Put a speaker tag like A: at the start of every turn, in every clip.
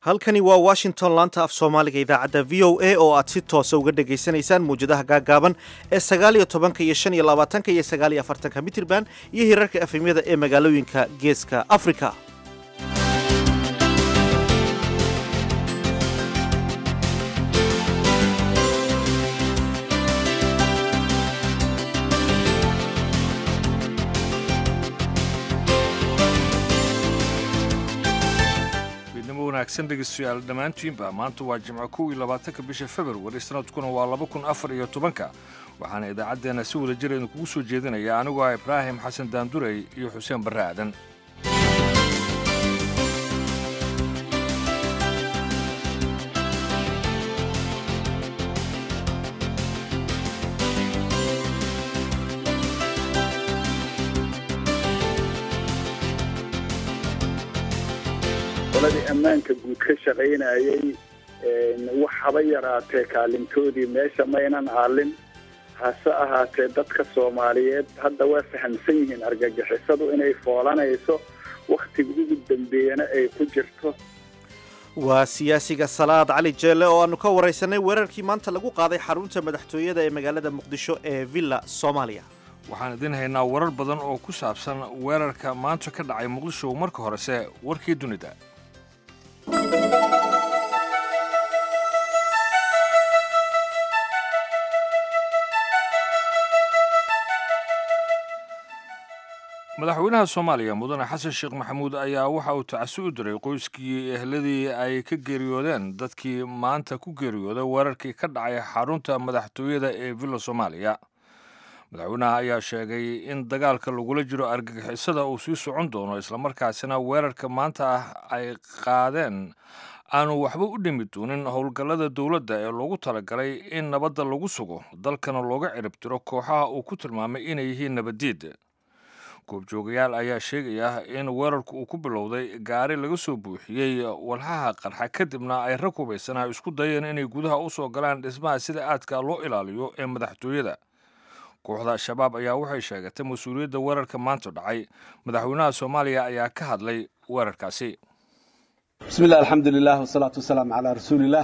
A: halkani waa washington laanta af soomaaliga idaacadda v o a oo aad si toosa uga dhegaysanaysaan mawjadaha gaagaaban ee sagaaliyo tobanka iyo shan iyo labaatanka iyo sagaaliyo afartanka mitirban iyo hirarka efemyada ee magaalooyinka geeska afrika
B: wanaagsan dhegeystayaal dhammaantiinba maanta waa jimco kow iyo labaatanka bisha februari sanadkuna waa laba kun afar iyo tobanka waxaana idaacaddeenna si wada jir idinkugu soo jeedinaya anigoo ah ibraahim xasan daandurey iyo xuseen barre aadan
C: qoladii ammaanka guud ka shaqaynayay wax haba yaraatee kaalintoodii meesha maynan aalin hase ahaatee dadka soomaaliyeed hadda waa fahamsan yihiin argagixisadu inay foolanayso wakhtiga ugu dambeeyana ay ku jirto
A: waa siyaasiga salaad cali jeelle oo aanu ka waraysanay weerarkii maanta lagu qaaday xarunta madaxtooyada ee magaalada muqdisho ee villa soomaaliya
B: waxaan idin haynaa warar badan oo ku saabsan weerarka maanta ka dhacay muqdisho marka horese warkii dunida madaxweynaha soomaaliya mudane xasan sheekh maxamuud ayaa waxa uu tacasi u diray qoyskii ehladii ay ka geeriyoodeen dadkii maanta ku geeriyooday weerarkii ka dhacay xarunta madaxtooyada ee villa soomaaliya madaxweynaha ayaa sheegay in dagaalka lagula jiro argagixisada uu sii socon doono islamarkaasina weerarka maanta ah ay qaadeen aanu waxba u dhimi doonin howlgallada dowladda ee loogu talagalay in nabadda lagu sugo dalkana looga ciribtiro kooxaha uu ku tilmaamay inay yihiin nabaddiid goobjoogayaal ayaa sheegaya in weerarku uu ku bilowday gaari laga soo buuxiyey walxaha qarxa kadibna ay rag hubaysanaa isku dayeen inay gudaha u soo galaan dhismaha sida aadka loo ilaaliyo ee madaxtooyada kooxda al-shabaab ayaa waxay sheegatay mas-uuliyadda weerarka maanta dhacay madaxweynaha soomaaliya ayaa ka hadlay weerarkaasi
D: bismillahi alxamdulilah wasalaatu wasalaamu calaa rasuulillaah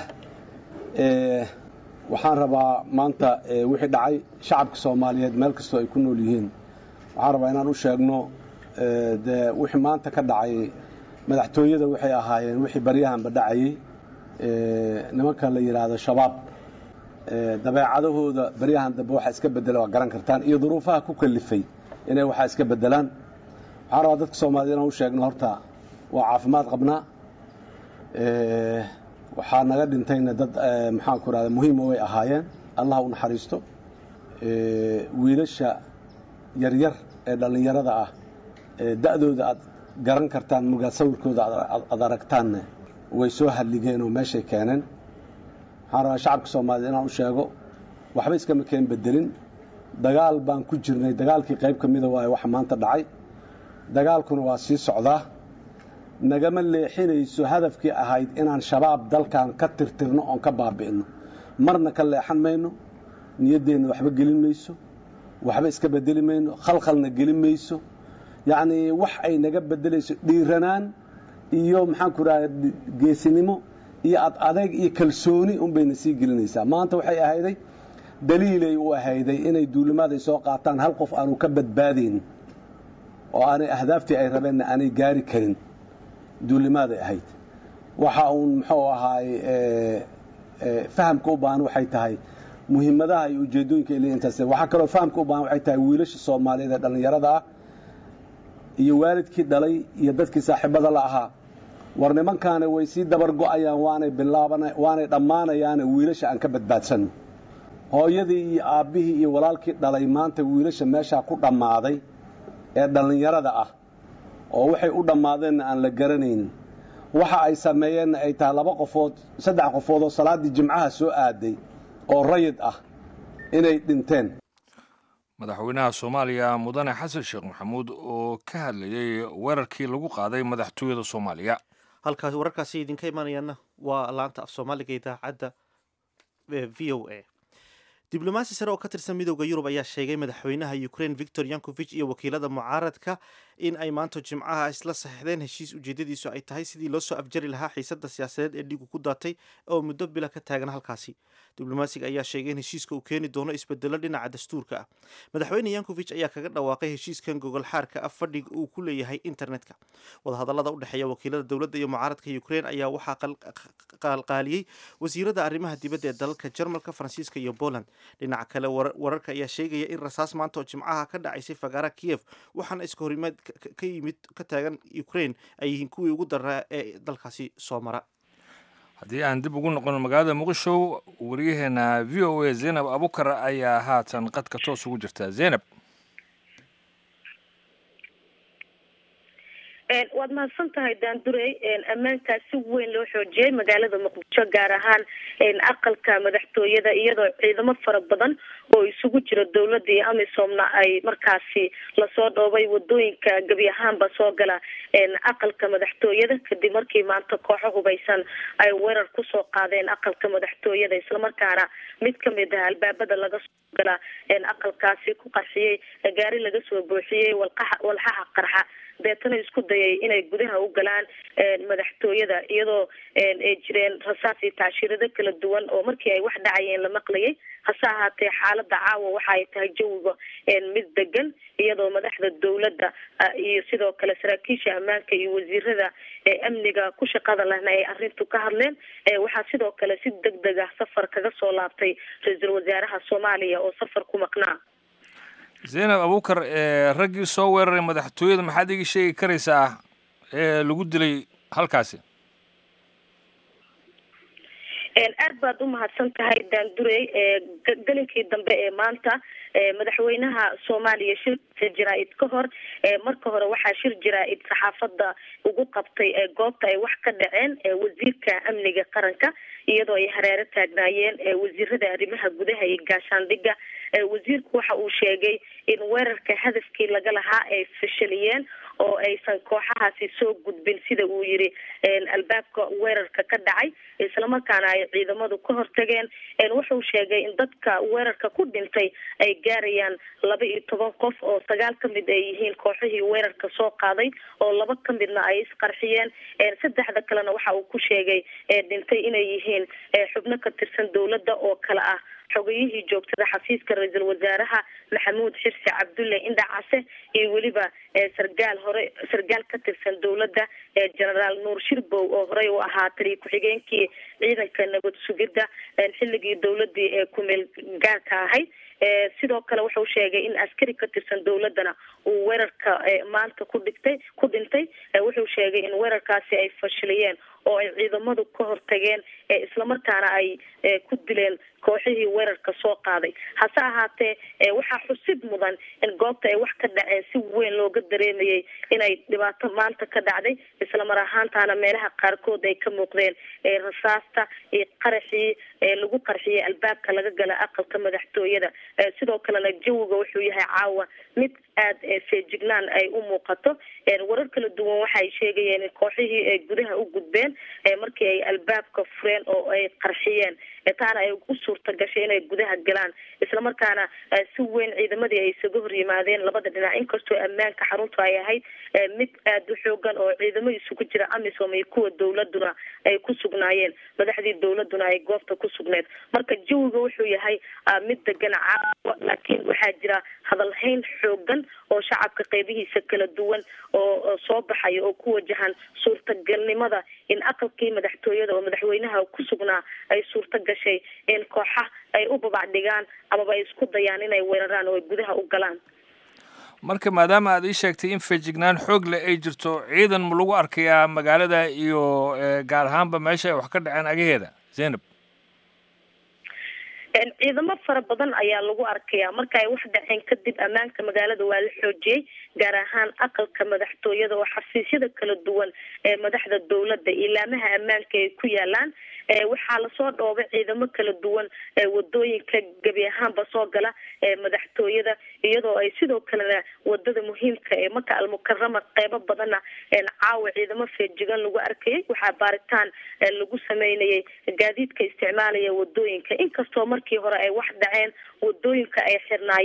D: waxaan rabaa maanta wixii dhacay shacabka soomaaliyeed meel kastoo ay ku nool yihiin waxaan rabaa inaan u sheegno dee wixii maanta ka dhacay madaxtooyada waxay ahaayeen wixii baryahanba dhacayey nimanka la yidhaahdo shabaab dabeecadahooda baryahan dambe waxaa iska bedela waa garan kartaan iyo duruufaha ku kalifay inay waxaa iska bedelaan waxaan rabaa dadka soomaaliyed inaan u sheegno horta waa caafimaad qabnaa waxaa naga dhintayna dad maxaanku rahda muhiima way ahaayeen allah u naxariisto wiilasha yaryar ee dhallinyarada ah da'dooda aad garan kartaan mugaa sawirkooda aad aragtaanna way soo hadligeen oo meeshay keeneen waxaan rabaa shacabka soomaaliyed inaan u sheego waxba iskama keen bedelin dagaal baan ku jirnay dagaalkii qayb ka mida waaye waxa maanta dhacay dagaalkuna waa sii socdaa nagama leexinayso hadafkii ahayd inaan shabaab dalkan ka tirtirno oon ka baabi'ino marna ka leexan mayno niyaddeenna waxba gelin mayso waxba iska bedeli mayno khalkhalna gelin mayso yacnii wax ay naga bedelayso dhiiranaan iyo maxaanku raha geesinimo iyo ad adeeg iyo kalsooni unbayna sii gelinaysaa maanta waxay ahayday daliilay u ahayday inay duulimaaday soo qaataan hal qof aanu ka badbaadayn oo aanay ahdaaftii ay rabeenna aanay gaari karin duulimaaday ahayd waxa uun muxuu ahaay fahamka u baahan waxay tahay muhiimadaha iyo ujeedooyinka il intaas waxaa kaloo fahamka u baahan waxay tahay wiilasha soomaaliyeed ee dhallinyarada ah iyo waalidkii dhalay iyo dadkii saaxiibada la ahaa war nimankaana way sii dabar go'ayaan waanay bilaaban waanay dhammaanayaane wiilasha aan ka badbaadsanno hooyadii iyo aabbihii iyo walaalkii dhalay maanta wiilasha meeshaa ku dhammaaday ee dhallinyarada ah oo waxay u dhammaadeenna aan la garanaynin waxa ay sameeyeenna ay tahay laba qofood saddex qofood oo salaaddii jimcaha soo aaday oo rayid ah inay dhinteen
B: madaxweynaha soomaaliya mudane xasan sheekh maxamuud oo ka hadlayey weerarkii lagu qaaday madaxtooyada soomaaliya
A: halkaas wararkaasi idinka imanayaana waa laanta af soomaaliga idaacadda v o a diblomaasi sare oo ka tirsan midooda yurub ayaa sheegay madaxweynaha ukraine victor yankovich iyo wakiilada mucaaradka in ay maanta jimcaha isla saxeixdeen heshiis ujeedadiisu ay tahay sidii loo soo afjari lahaa xiisadda siyaasadeed ee dhiigu ku daatay oo muddo bila ka taagan halkaasi diblomaasiga ayaa sheegay in heshiiska uu keeni doono isbedelo dhinaca dastuurka ah madaxweyne yankovich ayaa kaga dhawaaqay heshiiskan gogol xaarka ah fadhiga uu ku leeyahay internetka wadahadallada u dhexeeya wakiilada dowladda iyo mucaaradka ukraine ayaa waxaa qalqaaliyey wasiirada arrimaha dibadda ee dalalka jarmalka faransiiska iyo poland dhinaca kale wararka ayaa sheegaya in rasaas maanta oo jimcaha ka dhacaysay fagaara kiev waxaana iska horimaad ka yimid ka taagan ukraine ay yihiin kuwii ugu daraa ee dalkaasi soo mara
B: haddii aan dib ugu noqon magaalada muqdisho wariyaheena v o a zaynab abukar ayaa haatan qadka toos ugu jirta zaynab
E: waad mahadsan tahay daandurey ammaankaa si weyn loo xoojiyey magaalada muqdisho gaar ahaan aqalka madaxtooyada iyadoo ciidamo fara badan oo isugu jira dowladda iyo amisomna ay markaasi lasoo dhoobay wadooyinka gebi ahaanba soo gala aqalka madaxtooyada kadib markii maanta kooxo hubaysan ay weerar kusoo qaadeen aqalka madaxtooyada islamarkaana mid kamid ah albaabada laga soo gala aqalkaasi ku qarxiyey gaari laga soo buuxiyey walqaxa walxaha qarxa deetana isku dayay inay gudaha u galaan madaxtooyada iyadoo ay jireen rasaas iyo tacshiirado kala duwan oo markii ay wax dhacayeen la maqlayay hase ahaatee xaalada caawa waxa ay tahay jawiga mid degan iyadoo madaxda dowladda iyo sidoo kale saraakiisha ammaanka iyo wasiirada amniga ku shaqada lehna ay arrintu ka hadleen waxaa sidoo kale si deg deg ah safar kaga soo laabtay ra-iisul wasaaraha soomaaliya oo safar ku maqnaa
B: zaynab abukar raggii soo weeraray madaxtooyada maxaad iga sheegi karaysaa ee lagu dilay halkaasi
E: aad baad u mahadsan tahay daandurey gelinkii dambe ee maanta madaxweynaha soomaaliya shirkiisa jaraa-id ka hor marka hore waxaa shir jaraa-id saxaafadda ugu qabtay goobta ay wax ka dhaceen wasiirka amniga qaranka iyadoo ay hareero taagnaayeen wasiirada arrimaha gudaha iyo gaashaandhigga wasiirku waxa uu sheegay in weerarka hadafkii laga lahaa ay fashaliyeen oo aysan kooxahaasi soo gudbin sida uu yiri albaabka weerarka ka dhacay islamarkaana ay ciidamadu ka hortageen wuxuu sheegay in dadka weerarka ku dhintay ay gaarayaan laba iyo toban qof oo sagaal kamid ay yihiin kooxihii weerarka soo qaaday oo laba kamidna ay isqarxiyeen saddexda kalena waxa uu ku sheegay dhintay inay yihiin xubno ka tirsan dowladda oo kale ah xogayihii joogtada xafiiska ra-iisul wasaaraha maxamuud xirsi cabdulle indhacase iyo weliba sargaal hore sargaal ka tirsan dowladda genaraal nuur shirbow oo horey u ahaa taliya ku-xigeenkii ciidanka nabad sugidda xilligii dowladii ee kumeel gaarka ahayd sidoo kale wuxuu sheegay in askari ka tirsan dowladana uu weerarka maanta ku dhigtay ku dhintay wuxuu sheegay in weerarkaasi ay fashiliyeen oo ay ciidamadu ka hortageen islamarkaana ay ku dileen kooxihii weerarka soo qaaday hase ahaatee waxaa xusid mudan in goobta ay wax ka dhaceen si weyn looga dareemayay inay dhibaato maanta ka dhacday islamar ahaantaana meelaha qaarkood ay ka muuqdeen rasaasta iyo qaraxii lagu qarxiyay albaabka laga gala aqalka madaxtooyada sidoo kalena jawiga wuxuu yahay caawa mid aada feejignaan ay u muuqato warar kala duwan waxaay sheegayeen in kooxihii ay gudaha u gudbeen markii ay albaabka fureen oo ay qarxiyeen taana ay u suurta gashay inay gudaha galaan islamarkaana si weyn ciidamadii ay isaga hor yimaadeen labada dhinac inkastoo ammaanka xaruntu ay ahayd mid aada u xoogan oo ciidamo isugu jira amisom iyo kuwa dowladuna ay ku sugnaayeen madaxdii dowladuna ay goobta ku sugneed marka jawiga wuxuu yahay mid degan caawa laakiin waxaa jira hadalhayn xoogan oo shacabka qeybihiisa kala duwan oo soo baxaya oo ku wajahan suurtagalnimada in aqalkii madaxtooyada oo madaxweynaha ku sugnaa ay suurta gashay in kooxa ay u babac dhigaan amaba ay isku dayaan inay weeraraan oo ay gudaha u galaan
B: marka maadaama aad ii sheegtay in feejignaan xoog leh ay jirto ciidan ma lagu arkayaa magaalada iyo gaar ahaanba meesha ay wax ka dhaceen agaheeda zaynab
E: ciidamo fara badan ayaa lagu arkayaa marka ay wax dhaceen kadib ammaanka magaalada waa la xoojiyey gaar ahaan aqalka madaxtooyada oo xafiisyada kala duwan ee madaxda dowladda ilaamaha ammaanka ay ku yaalaan waxaa lasoo dhoobay ciidamo kala duwan wadooyinka gebi ahaanba soo gala madaxtooyada iyadoo ay sidoo kalena wadada muhiimka ee maka almukarama qeybo badanna caawa ciidamo feejigan lagu arkayay waxaa baaritaan lagu sameynayay gaadiidka isticmaalaya wadooyinka inkastoo markii hore ay wax dhaceen wadooyinka ay xirnaayeen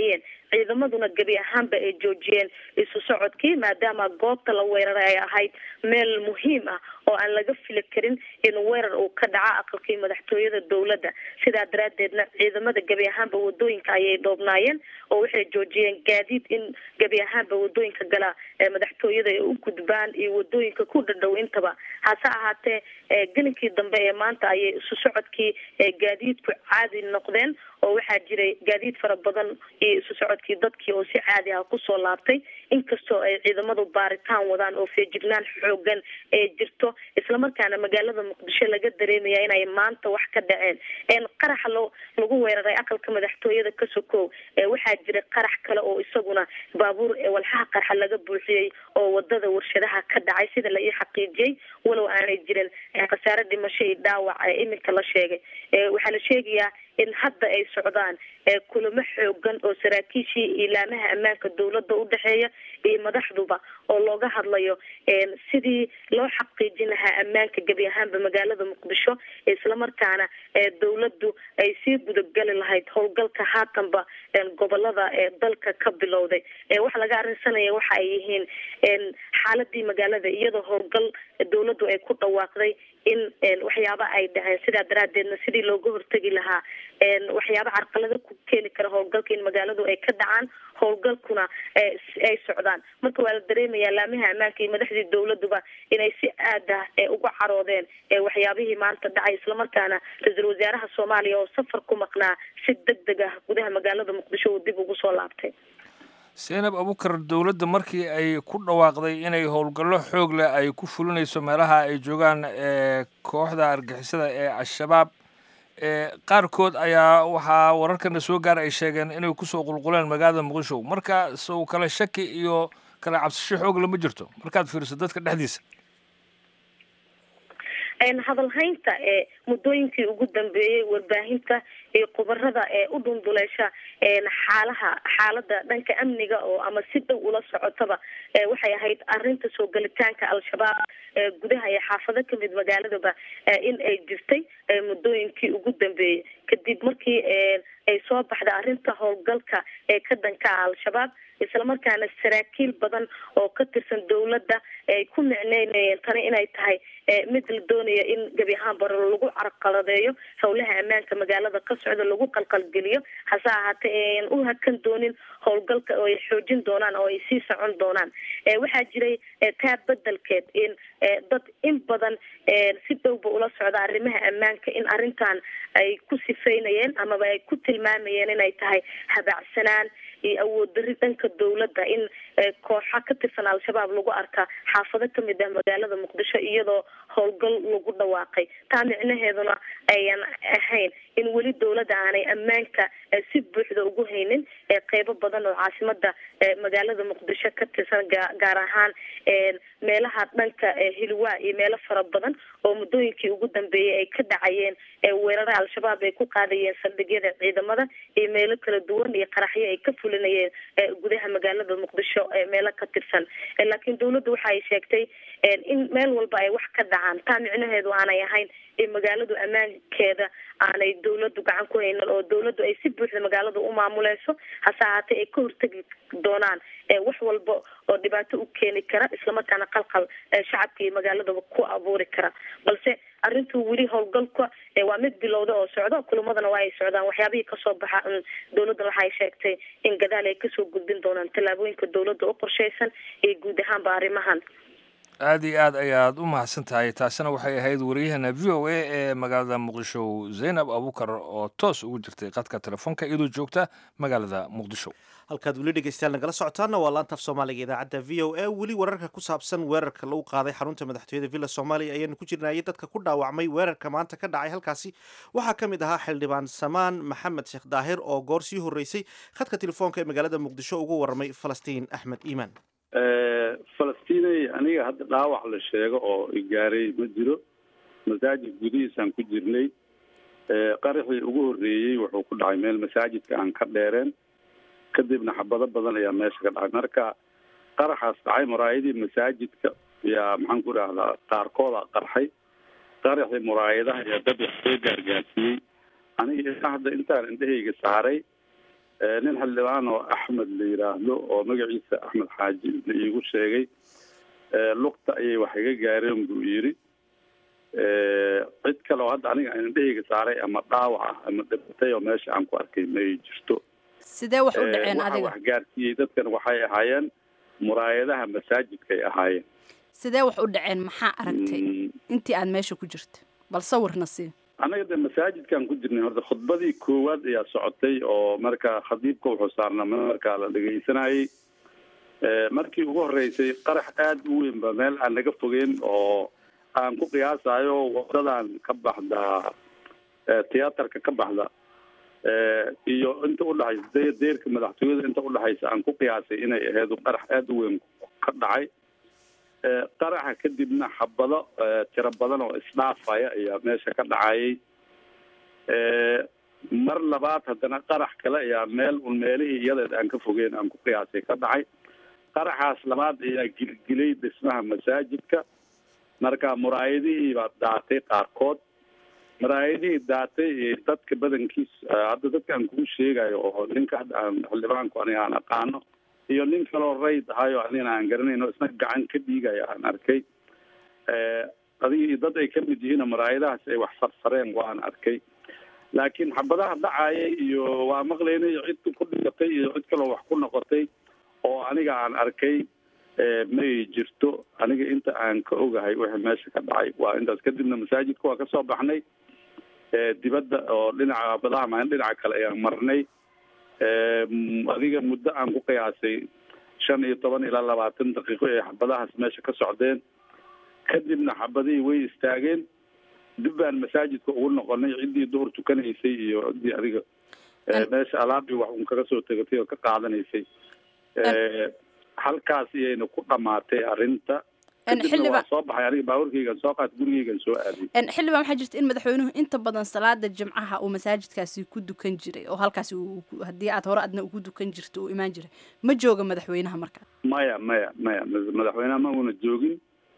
E: ciidamaduna gebi ahaanba ay joojiyeen isu socodkii maadaama goobta la weeraray ay ahayd meel muhiim ah oo aan laga fili karin in weerar uu ka dhaco aqalkii madaxtooyada dowladda sidaa daraadeedna ciidamada gebi ahaanba wadooyinka ayay dhoobnaayeen oo waxay joojiyeen gaadiid in gebi ahaanba wadooyinka gala madaxtooyada ay u gudbaan iyo wadooyinka ku dhadhow intaba hase ahaatee gelinkii dambe ee maanta ayay isu socodkii gaadiidku caadi noqdeen oo waxaa jiray gaadiid fara badan iyo isu socodkii dadkii oo si caadi ah kusoo laabtay inkastoo ay ciidamadu baaritaan wadaan oo feejignaan xoogan ee jirto islamarkaana magaalada muqdisho laga dareemaya inay maanta wax ka dhaceen qaraxa lo lagu weeraray aqalka madaxtooyada ka sokow waxaa jiray qarax kale oo isaguna baabuur walxaha qarxa laga buuxiyey oo wadada warshadaha ka dhacay sida la ii xaqiijiyey walow aanay jirin khasaare dhimasho iyo dhaawac iminka la sheegay waxaa la sheegayaa in hadda ay socdaan kulamo xoogan oo saraakiishii ilaamaha ammaanka dowladda udhexeeya iyo madaxduba oo looga hadlayo sidii loo xaqiijin lahaa ammaanka gebi ahaanba magaalada muqdisho islamarkaana dowladdu ay sii gudagali lahayd howlgalka haatanba gobolada dalka ka bilowday waxa laga arrinsanaya waxa ay yihiin xaaladii magaalada iyadoo howlgal dowladdu ay ku dhawaaqday in waxyaaba ay dhaceen sidaa daraadeedna sidii looga hortegi lahaa waxyaaba carqalada ku keeni kara howlgalka in magaaladu ay ka dhacaan howlgalkuna ay socdaan marka waa la dareemayaa laamaha ammaanka iyo madaxdii dowladuba inay si aad ah uga caroodeen waxyaabihii maanta dhacay islamarkaana ra-iisul wasaaraha soomaaliya oo safar ku maqnaa si deg deg ah gudaha magaalada muqdisho uu dib ugu soo laabtay
B: seenab abukar dowladda markii ay ku dhawaaqday inay howlgallo xoog leh ay ku fulinayso meelaha ay joogaan kooxda argixisada ee al-shabaab qaarkood ayaa waxaa wararkana soo gaara ay sheegeen inay kusoo qulquleen magaalada muqdisho marka sow kale shaki iyo kale cabsisho xoog lama jirto markaad fiiriso dadka dhexdiisa
E: hadalhaynta ee muddooyinkii ugu dambeeyey warbaahinta iyo khubarada ee u dhunduleysha xaalaha xaalada dhanka amniga oo ama si dhow ula socotaba waxay ahayd arinta soo gelitaanka al-shabaab gudaha iyo xaafado kamid magaaladaba in ay jirtay muddooyinkii ugu dambeeyey kadib markii ay soo baxda arrinta howlgalka ee ka dhanka ah al-shabaab islamarkaana saraakiil badan oo ka tirsan dowladda ay ku micneynayeen tani inay tahay mid la doonaya in gebi ahaan bara lagu carqaladeeyo howlaha ammaanka magaalada ka socda lagu qalqalgeliyo hase ahaatee ayan u hakan doonin howlgalka oo ay xoojin doonaan oo ay sii socon doonaan waxaa jiray taa bedelkeed in dad in badan si dhowba ula socda arrimaha ammaanka in arrintan ay ku sifeynayeen amaba ay ku tilmaamayeen inay tahay habacsanaan iyo awood dari dhanka dowladda in kooxa ka tirsan al-shabaab lagu arka xaafado kamid ah magaalada muqdisho iyadoo howlgal lagu dhawaaqay taa micnaheeduna ayan ahayn in weli dowladda aanay ammaanka si buuxda ugu haynin qeybo badan oo caasimada magaalada muqdisho ka tirsan gaar ahaan meelaha dhanka hilwaa iyo meelo fara badan oo muddooyinkii ugu dambeeyay ay ka dhacayeen weerara al-shabaab ay ku qaadayeen saldhigyada ciidamada iyo meelo kala duwan iyo qaraxyo ay ka fulinayeen gudaha magaalada muqdisho meelo ka tirsan laakiin dowladdu waxa ay sheegtay in meel walba ay wax ka dhacaan taa micnaheedu aanay ahayn in magaaladu ammaankeeda aanay dowladdu gacan ku haynin oo dowladdu ay si buuxda magaalada u maamuleyso hase ahaatee ay ka hortegi doonaan wax walba oo dhibaato u keeni kara islamarkaana qalqal shacabka iyo magaaladaba ku abuuri kara balse arrintu weli howlgalka waa mid bilowda oo socdo kulamadana waa ay socdaan waxyaabihii kasoo baxa dowladdan waxa ay sheegtay in gadaal ay kasoo gudbin doonaan tallaabooyinka dowladda u qorsheysan iyo guud ahaanba arrimahan
B: aada iyo aad ayaad u mahadsan tahay taasina waxay ahayd wariyahana v o a ee magaalada muqdisho zaynab abukar oo toos ugu jirtay qadka telefoonka iyadoo joogta magaalada muqdisho
A: halkaad weli dhegeystayaal nagala socotaana waa laanta af soomaaliga idaacadda v o a weli wararka ku saabsan weerarka lagu qaaday xarunta madaxtooyada villa soomaaliya ayaanu ku jirnayay dadka ku dhaawacmay weerarka maanta ka dhacay halkaasi waxaa ka mid ahaa xildhibaan samaan maxamed sheekh daahir oo goor sii horreysay khadka telefoonka ee magaalada muqdisho ugu warramay falastiin axmed iimaan
F: falastinay aniga hadda dhaawac la sheego oo igaaray ma jiro masaajid gudihiisaan ku jirnay qaraxii ugu horreeyey wuxuu ku dhacay meel masaajidka aan ka dheereen kadibna xabado badan ayaa meesha ka dhacay marka qaraxaas dhacay muraayadii masaajidka yaa maxaan ku idhahdaa qaarkooda qarxay qaraxii muraayadaha ayaa dad wax soo gaargaarsiiyey aniga ilaa hadda intaan indhahayga saaray nin xildhibaan oo axmed la yidhaahdo oo magaciisa axmed xaaji la iigu sheegay lugta ayay wax iga gaareen buu yidhi cid kale oo hadda aniga indhahayga saaray ama dhaawac ah ama dhibatay oo meesha aan ku arkay may jirto
G: sidee wax u dhaceen
F: waxa
G: adiga
F: wax gaarsiiyey dadkan waxay ahaayeen muraayadaha masaajidkay ahaayeen
G: sidee wax u dhaceen maxaa aragtay
F: Mm,
G: intii aad meesha ku jirta bal sawirna sii
F: anaga de masaajidkaan ku jirnay horta khudbadii koowaad ayaa socotay oo marka khadiibka wuxuu saarnaa markaa la dhegaysanayay Eh, markii ugu horeysay qarax aada u weyn ba meel aan naga fogeyn oo aan ku qiyaasayo wadadan ka baxda eh, tiyaatarka ka baxda eh, iyo inta udhaxaysa de- deerka madaxtooyada inta udhaxaysa aan ku qiyaasay inay aheedu qarax aada u weyn ka dhacay Eh, qaraxa kadibna xabado eh, tiro badan oo isdhaafaya ayaa meesha ka dhacayay Eh, mar labaad haddana qarax kale ayaa meel un meelihii iyadeed aan ka fogeyn aan ku qiyaasay ka dhacay qaraxaas labaad ayaa gilgilay dhismaha masaajidka marka muraayadihii baa daatay qaarkood muraayadihii daatay ee dadka badankiis eh, hadda dadka aan kuu sheegayo oo ninka hadda aan xildhibaanku aniga aan aqaano iyo nin kaloo rayd ahayo anigana aan garanayno isna gacan ka dhiigaya aan arkay Eh, adiga iyo dad ay ka mid yihiin muraayadahaas ay wax farfareen waan arkay laakiin xabadaha dhacayay iyo waa maqlaynay cid ku dhigatay iyo cid kaloo wax ku noqotay oo aniga aan arkay eh, may jirto aniga inta aan ka ogahay wixii meesha ka dhacay waa intaas kadibna masaajidka waa kasoo baxnay Eh, dibadda oo dhinaca badaha maalin dhinaca kale ayaan marnay Eh, m- adiga muddo aan ku qiyaasay shan iyo toban ilaa labaatan daqiiqo ee xabadahaas meesha ka socdeen kadibna xabadihii way istaageen dib baan masaajidka ugu noqonay ciddii duhur tukanaysay iyo ciddii adiga eh,
G: An-
F: meesha alaabii wax un kaga soo tegatay oo ka qaadanaysay Eh, halkaas iyayna ku dhamaatay arrinta
G: En
F: kadibna
G: xildhibaan-
F: waa soo baxay aniga baaburkaygan soo qaat gurigaygan soo aaday
G: En xildhibaan waxaa jirta in madaxweynuhu inta badan salaada jimcaha uu masaajidkaasi ku dukan jiray oo halkaasi uu ku- haddii aad hore adna ugu dukan jirto uu imaan jiray ma jooga madaxweynaha markaa
F: maya maya maya ma- madaxweynaha ma una joogin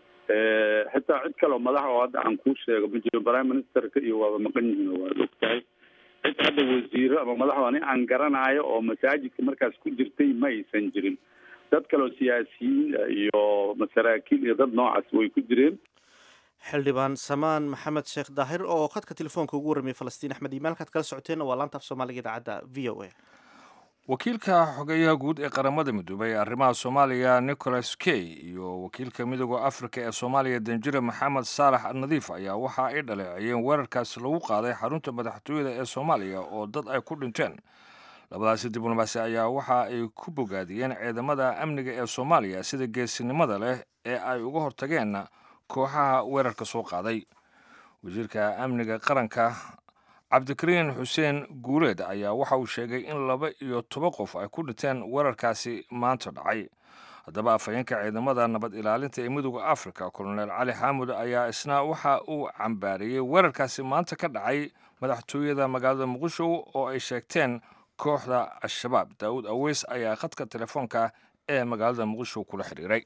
F: Eh, xitaa cid kaleo madax oo hadda aan kuu sheego ma jiro prime ministerka iyo waaba maqan yihiin oo waad ogtahay cid hadda wasiiro ama madax ani aan garanaayo oo masaajidka markaas ku jirtay ma aysan jirin dad kaleo siyaasiyiin ah iyo masaraakiil iyo dad noocaas way ku jireen
A: xildhibaan samaan maxamed sheekh daahir oo khadka telefoonka ugu warramiyay falastiin axmed iimaan halkaad kala socoteenna waa laanta af soomaaliga idaacadda v o a
B: wakiilka xogeyaha guud ee qaramada midoobay ee arrimaha soomaaliya nicholas key iyo wakiilka midooda afrika ee soomaaliya danjire maxamed saalax nadiif ayaa waxa ay dhaleeceeyeen weerarkaas lagu qaaday xarunta madaxtooyada ee soomaaliya oo dad ay ku dhinteen labadaasi diblomaasi ayaa waxa ay ku bogaadiyeen ciidamada amniga ee soomaaliya sida geesinimada leh ee ay uga hortageen kooxaha weerarka soo qaaday wasiirka amniga qaranka cabdikariin xuseen guuleed ayaa waxa uu sheegay in laba iyo toban qof ay ku dhinteen weerarkaasi maanta dhacay haddaba afhayeenka ciidamada nabad ilaalinta ee midooda afrika kolonel cali xaamud ayaa isna waxa uu cambaariyey weerarkaasi maanta ka dhacay madaxtooyada magaalada muqdisho oo ay sheegteen kooxda al-shabaab daawud aweys ayaa khadka telefoonka ee magaalada muqdisho kula xiriiray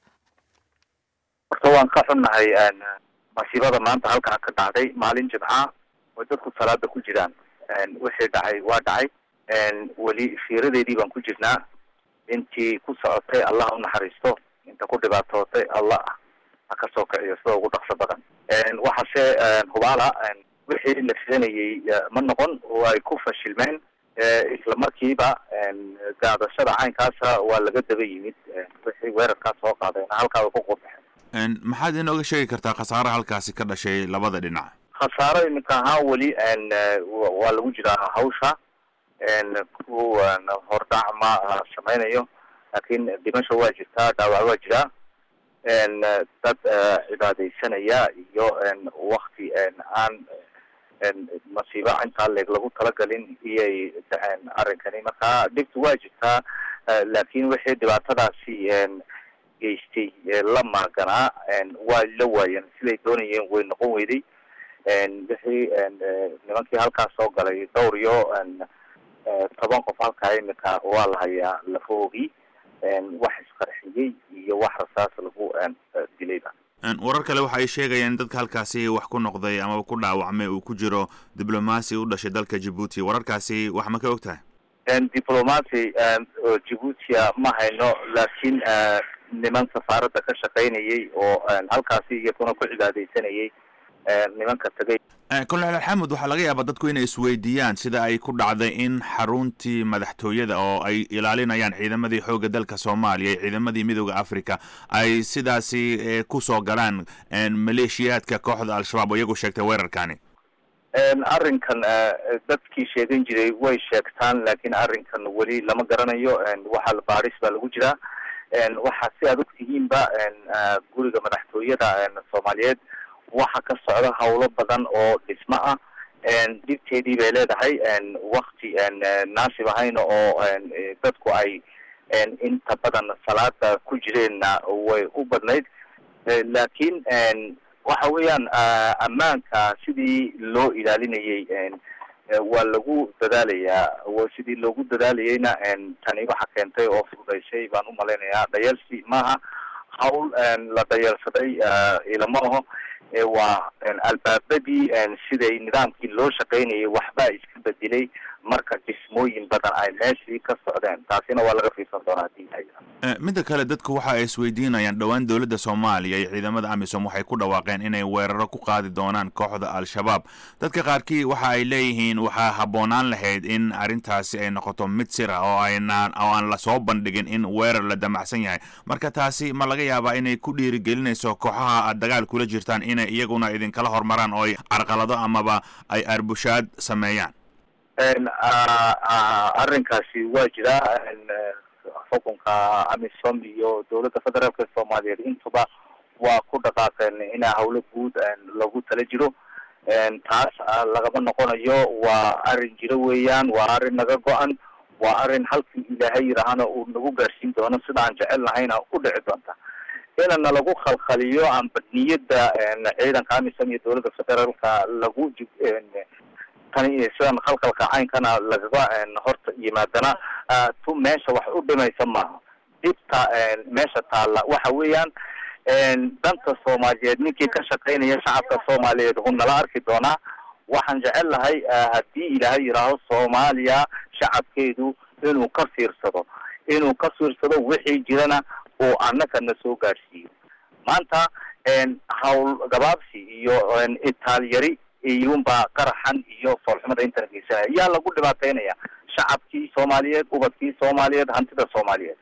H: horta waan ka xunnahay een, masiibada maanta halkaa ka dhacday maalin jimca oo dadku salaada ku jiraan een, wixii dhacay waa dhacay een, weli fiiradeedii baan ku jirnaa intii ku socotay allah u naxariisto inta ku dhibaatootay allah ha ka soo kiciyo sida ugu dhaqso badan een, waxaase een, hubaala een, wixii la filanayay eh, ma noqon oo ay ku fashilmeen Eh, isla markiiba een, gaadashada caynkaasa waa laga daba yimid een, wixii weerarkaas soo qaadeen halkaa way ku qubaxeen
I: Een, maxaad inooga sheegi kartaa khasaare halkaasi ka dhashay labada dhinac
H: khasaaro iminka ahaan weli een, eh, wa- waa lagu jiraa hawsha een, ku een, hordhac ma ah, samaynayo laakiin dhimasho waa jirtaa dhaawac waa jiraa een, eh, dad eh, cibaadaysanaya iyo een, wakti een, aan een, masiibo intaa leeg lagu talagalin iyay dhaceen arrinkani marka dhibtu waa jirtaa eh, laakiin wixii dhibaatadaasi een, geystay ee la maaganaa een, waa la waayeen siday doonayeen way noqon weyday een, wixii een, eh, nimankii halkaas soo galay dhowr iyo een, eh, toban qof halkaa imika waa la hayaa lafoogii een, wax isqarxiyey iyo wax rasaas lagu een, eh, dilayba
I: Een, warar kale waxa ay sheegayaan in dadka halkaasi wax ku noqday amaba ku dhaawacmay uu ku jiro diblomaasi u dhashay dalka jabuuti wararkaasi wax ma ka og tahay
H: diplomacy oo jibuutia ma hayno laakiin niman safaaradda ka shaqaynayay oo halkaasi iyaguna ku cibaadeysanayay nimanka tagay
I: kolonel xamud waxaa laga yaabaa dadku inay isweydiiyaan sida ay ku dhacday in xaruntii madaxtooyada oo ay ilaalinayaan ciidamadii xoogga dalka soomaaliya iyo ciidamadii midooda africa ay sidaasi kusoo galaan maleeshiyaadka kooxda al-shabaab oo iyagu sheegtay weerarkani
H: arrinkan dadkii sheegan jiray way sheegtaan laakiin arrinkan weli lama garanayo waxaa baadhis baa lagu jiraa waxaa si aad ogtihiinba guriga madaxtooyada soomaaliyeed waxa ka socda hawlo badan oo dhismo ah dhibteedii bay leedahay wakti naasib ahayna oo dadku ay inta badan salaada ku jireenna way u badnayd laakiin waxa weeyaan ammaanka sidii loo ilaalinayay waa lagu dadaalayaa sidii loogu dadaalayayna tani waxa keentay oo fududaysay baan umalaynayaa dhayalsi maaha hawl la dhayalsaday ilama aho waa albaabadii siday nidaamkii loo shaqaynayay waxbaa iska bedelay marka dhismooyin badan ay meeshii ka socdeen taasina waa laga fiirsan doonaa hadii
I: midda kale dadku waxa ay isweydiinayaan dhowaan dowladda soomaaliya iyo ciidamada amisom waxay ku dhawaaqeen inay weeraro ku qaadi doonaan kooxda al-shabaab dadka qaarkii waxa ay leeyihiin waxaa habboonaan lahayd in arrintaasi ay noqoto mid sir ah oo aynaan oo aan lasoo bandhigin in weerar la damacsan yahay marka taasi ma laga yaabaa inay ku dhiirigelinayso kooxaha aad dagaal kula jirtaan inay iyaguna idinkala hormaraan oo ay carqalado amaba ay arbushaad sameeyaan
H: arrinkaasi waa jiraa xukunka amisom iyo dowladda federaalka soomaaliyeed intuba waa ku dhaqaaqeen inaa hawlo guud lagu tala jiro taas lagama noqonayo waa arrin jiro weeyaan waa arrin naga go-an waa arrin halkii ilaahay yidhaahana uu nagu gaarsiin doono sida aan jecel lahayna u dhici doonta inana lagu khalkhaliyo amba niyadda ciidanka amisom iyo dowladda federaalka lagu tani sidan khalkhalka caynkana lagaga horta yimaadana tu meesha wax u dhimaysa maaha dhibta meesha taalla waxa weeyaan danta soomaaliyeed ninkii ka shaqaynaya shacabka soomaaliyeed uu nala arki doonaa waxaan jecel lahay haddii ilaahay yidhaaho soomaaliya shacabkeedu inuu ka fiirsado inuu ka fiirsado wixii jirana uu annaka na soo gaadhsiiyo maanta hawl gabaabsi iyo itaalyari iyuunbaa qaraxan iyo foolxumada intana geysanaya yaa lagu dhibaataynaya shacabkii soomaaliyeed ubadkii soomaaliyeed hantida soomaaliyeed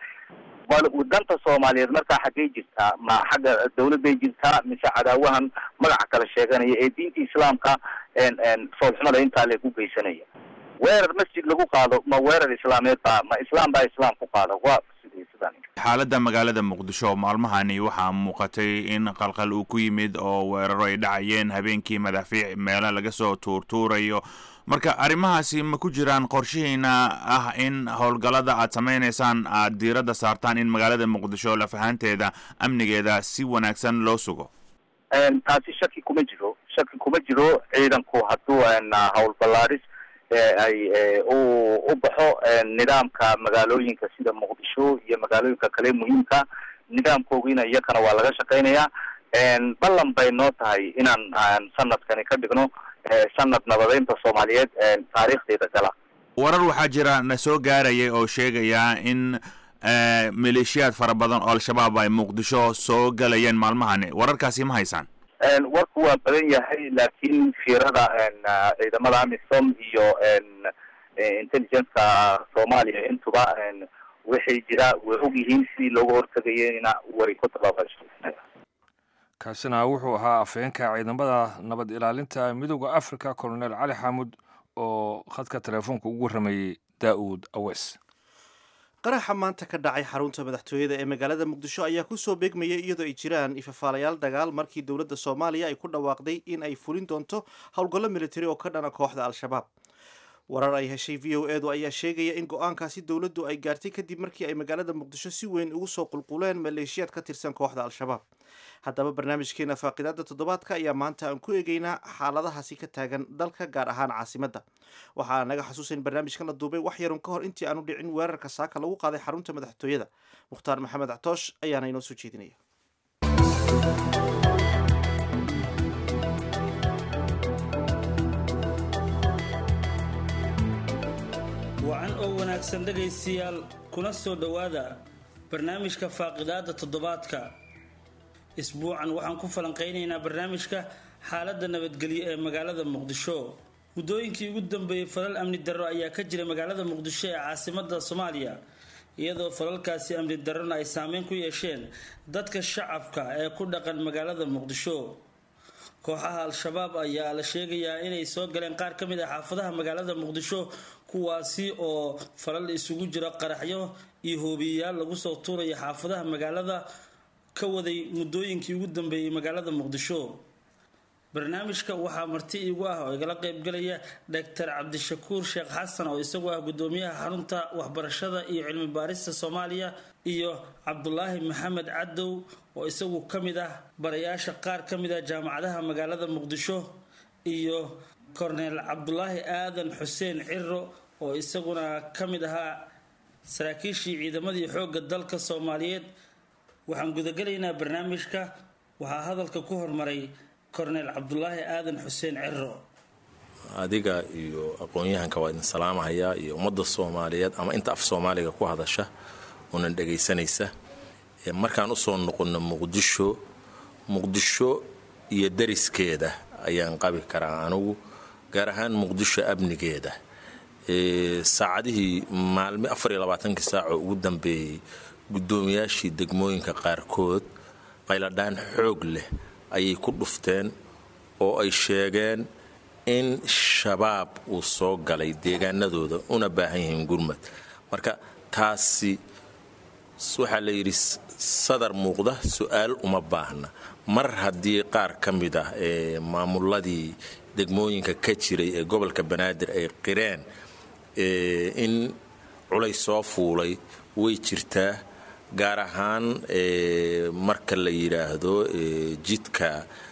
H: danta soomaaliyeed markaa xaggay jirtaa ma xagga dawladday jirtaa mise cadaawahan magaca kala sheeganaya ee diinta islaamka foolxumada intaa lagu geysanaya weerar masjid lagu qaado ma weerar islaameed baa ma islaam baa islaam ku qaada waa sidii sidan
I: xaaladda magaalada muqdisho maalmahani waxaa muuqatay in qalqal uu ku yimid oo weeraro ay dhacayeen habeenkii madaafiic meelo laga soo tuurtuurayo marka arrimahaasi ma ku jiraan qorshihiina ah in howlgallada aad samaynaysaan aad diiradda saartaan in magaalada muqdisho lafahaanteeda amnigeeda si wanaagsan loo sugo
H: taasi shaki kuma jiro shaki kuma jiro ciidanku hadduu hawl ballaadhis ay u u baxo nidaamka magaalooyinka sida muqdisho iyo magaalooyinka kale muhiimka nidaamkoogiina iyakana waa laga shaqaynayaa ballan bay noo tahay inaan sanadkani ka dhigno sanad nabadeynta soomaaliyeed taariikhdeeda gala
I: warar waxaa jira na soo gaaraya oo sheegaya in maleeshiyaad fara badan oo al-shabaab ay muqdisho soo galayeen maalmahani wararkaasi ma haysaan
H: warku waa badan yahay laakiin fiirada ciidamada amisom iyo intelligence-ka soomaaliya intuba waxay jira way og yihiin sidii looga hortegayena way ku tabaabasho
B: kaasina wuxuu ahaa afhayeenka ciidamada nabad ilaalinta midooda africa colonel cali xaamud oo khadka teleefoonka ugu warramayey daa'uud awes
A: qaraxa maanta ka dhacay xarunta madaxtooyada ee magaalada muqdisho ayaa kusoo beegmayay iyadoo ay jiraan ifafaalayaal dagaal markii dowladda soomaaliya ay ku dhawaaqday in ay fulin doonto howlgallo militari oo ka dhana kooxda al-shabaab warar ay heshay v o edu ayaa sheegaya in go-aankaasi dowladdu ay gaartay kadib markii ay magaalada muqdisho si weyn ugu soo qulquleen maleeshiyaad ka tirsan kooxda al-shabaab haddaba barnaamijkeena faaqidaada toddobaadka ayaa maanta aan ku eegeynaa xaaladahaasi ka taagan dalka gaar ahaan caasimadda waxaa naga xasuusan barnaamijkan la duubay wax yarun ka hor intii aanu dhicin weerarka saaka lagu qaaday xarunta madaxtooyada mukhtaar maxamed actoosh ayaana inoo soo jeedinaya
J: wacan oo wanaagsan wanaagsan dhegaystayaal kuna soo dhowaada barnaamijka faaqidaada toddobaadka isbuucan waxaan ku falanqaynaynaa barnaamijka xaaladda nabadgelyo ee magaalada muqdisho muddooyinkii ugu dambeeyey falal amni darro ayaa ka jira magaalada muqdisho ee caasimada soomaaliya iyadoo falalkaasi amni darrona ay saameyn ku yeesheen dadka shacabka ee ku dhaqan magaalada muqdisho kooxaha al-shabaab ayaa la sheegayaa inay soo galeen qaar ka mid ah xaafadaha magaalada muqdisho kuwaasi oo falal isugu jira qaraxyo iyo hoobiyeyaal lagu soo tuuraya xaafadaha magaalada ka waday muddooyinkii ugu dambeeyey magaalada muqdisho barnaamijka waxaa marti iigu ah oo igala qeybgalaya doctor cabdishakuur sheekh xasan oo isagu ah gudoomiyaha xarunta waxbarashada iyo cilmi baarista soomaaliya iyo cabdulaahi maxamed cadow oo isagu ka mid ah barayaasha qaar ka mid ah jaamacadaha magaalada muqdisho iyo korneel cabdulaahi aadan xuseen ciro oo isaguna ka mid ahaa saraakiishii ciidamadii xoogga dalka soomaaliyeed waxaan gudagelaynaa barnaamijka waxaa hadalka ku hormaray korneel cabdulaahi aadan xuseen ciro
K: adiga iyo aqoon-yahanka waa idin salaamahayaa iyo ummadda soomaaliyeed ama inta af soomaaliga ku hadasha unan dhagaysanaysa markaan usoo noqono muqdisho muqdisho iyo dariskeeda ayaan qabi karaa anugu gaar ahaan muqdisho amnigeeda saacadihii maalmi afariyo labaatankii saacoo ugu dambeeyey guddoomiyaashii degmooyinka qaarkood qayladhaan xoog leh ayay ku dhufteen oo ay sheegeen in shabaab uu soo galay deegaanadooda una baahan yihiin gurmad marka taasi waxaa la yidhi sadar muuqda su-aal uma baahna mar haddii qaar ka mid ah ee maamuladii degmooyinka ka jiray ee gobolka banaadir ay qireen in culays soo fuulay way jirtaa gaar ahaan marka la yidhaahdo jidka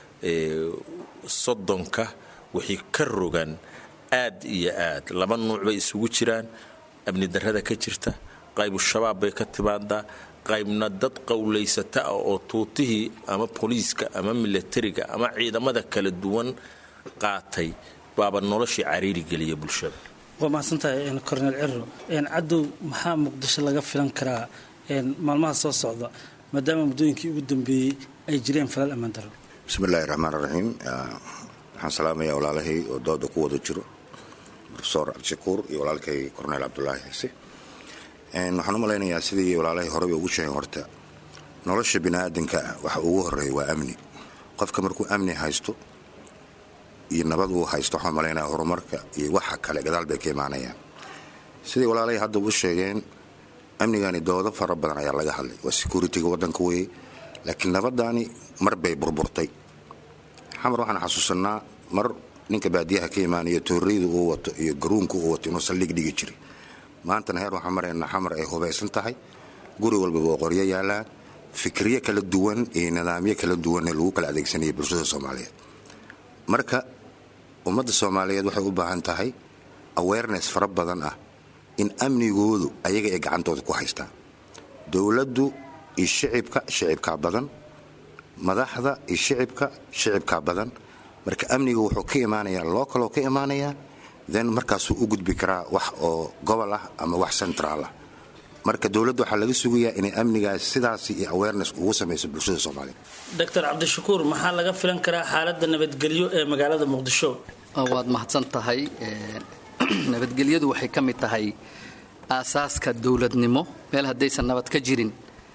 K: soddonka wixii ka rogan aad iyo aad laba nuuc bay isugu jiraan amni darrada ka jirta qaybu shabaab bay ka timaadaa qaybna dad qowlaysata ah oo tuutihii ama booliiska ama milatariga ama ciidamada kala duwan qaatay baaba noloshii cariiri geliya bulshada
J: waa mahadsantahay korneel ciro cadow maxaa muqdisho laga filan karaa maalmaha soo socda maadaama muddooyinkii ugu dambeeyey ay jireen falal ammaan daro
L: bismillahi raxmaan raxiim waxaan salaamayaa walaalahay oo dooda ku wada jiro rofesor cabdishakuur iyo walaalkay korneel cabdulaahi xiise waxaan u malaynayaa sidii walaalahay horeba ugu sheegeen horta nolosha biniaadanka ah waxa ugu horeeya waa amni qofka markuu amni haysto iyo nabad uu haysto waxaan malaynaya horumarka iyo waxa kale gadaal bay ka imaanayaan sidii walaalahay hadda u sheegeen amnigani doodo fara badan ayaa laga hadlay waa securitiga wadanka weye laakiin nabadaani mar bay burburtay xamar waxaan xasuusanaa mar ninka baadiyaha ka imaanaya tooreyda uu wato iyo garuunka uu wato inuu saldhig dhigi jiray maantana heer waxaan maraynaa xamar ay hubaysan tahay guri walbaba oo qoryo yaalaan fikriyo kala duwan iyo nidaamyo kala duwanee lagu kala adeegsanaya bulshada soomaaliyeed marka ummadda soomaaliyeed waxay u baahan tahay awareness fara badan ah in amnigoodu ayaga ay gacantooda ku haystaan dowladdu iyo shicibka shicibkaa badan madaxda iyo shicibka shicibkaa badan marka amniga wuxuu ka imaanayaa loo kaloo ka imaanayaa then markaasuu u gudbi karaa wax oo gobol ah ama wax centraal ah marka dowladda waxaa laga sugayaa inay amnigaas sidaasi iyo awareness ugu samayso bulshada soomaaliyeed
J: doctor cabdishakuur maxaa laga filan karaa xaaladda nabadgelyo ee magaalada muqdisho
M: waad mahadsan tahay nabadgelyadu waxay ka mid tahay aasaaska dowladnimo meel haddaysan nabad ka jirin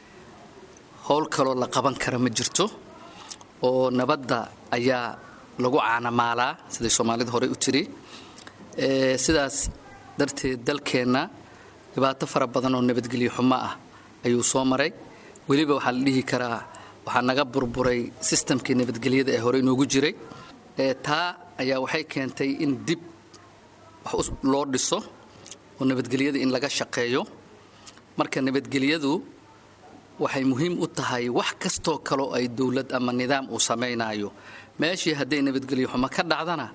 M: howl kaloo la qaban kara ma jirto oo nabadda ayaa lagu caanamaalaa siday soomaalida horey u tiri sidaas darteed dalkeenna dhibaato fara badan oo nabadgelyo xumo ah ayuu soo maray weliba waxaa la dhihi karaa waxaa naga burburay sistamkii nabadgelyada ee hore inoogu jiray taa ayaa waxay keentay in dib wax loo dhiso oo nabadgelyada in laga shaqeeyo marka nabadgelyadu waxay muhiim u tahay wax kastoo kaloo ay dowlad ama nidaam uu samaynayo meeshii hadday nabadgelyo xumo ka dhacdana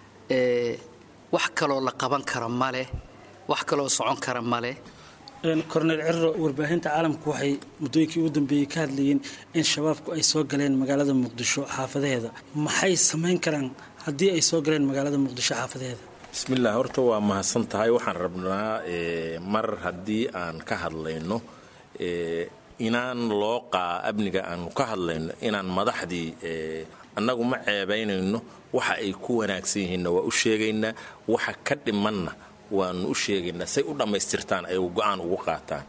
M: wax kaloo la qaban kara maleh wax kaloo socon kara maleh
J: korneel ciro warbaahinta caalamku waxay muddooyinkii ugu dambeeyey ka hadlayeen in shabaabku ay soo galeen magaalada muqdisho xaafadaheeda maxay samayn karaan haddii ay soo galeen magaalada muqdisho xaafadaheeda
K: bismillaah horta waa mahadsan tahay waxaan rabnaa mar haddii aan ka hadlayno inaan loo qaa amniga aanu ka hadlayno inaan madaxdii annagu ma ceebaynayno waxa ay ku wanaagsan yihiinna waa u sheegaynaa waxa ka dhimanna waanu u sheegaynaa say u dhammaystirtaan ay go-aan ugu qaataan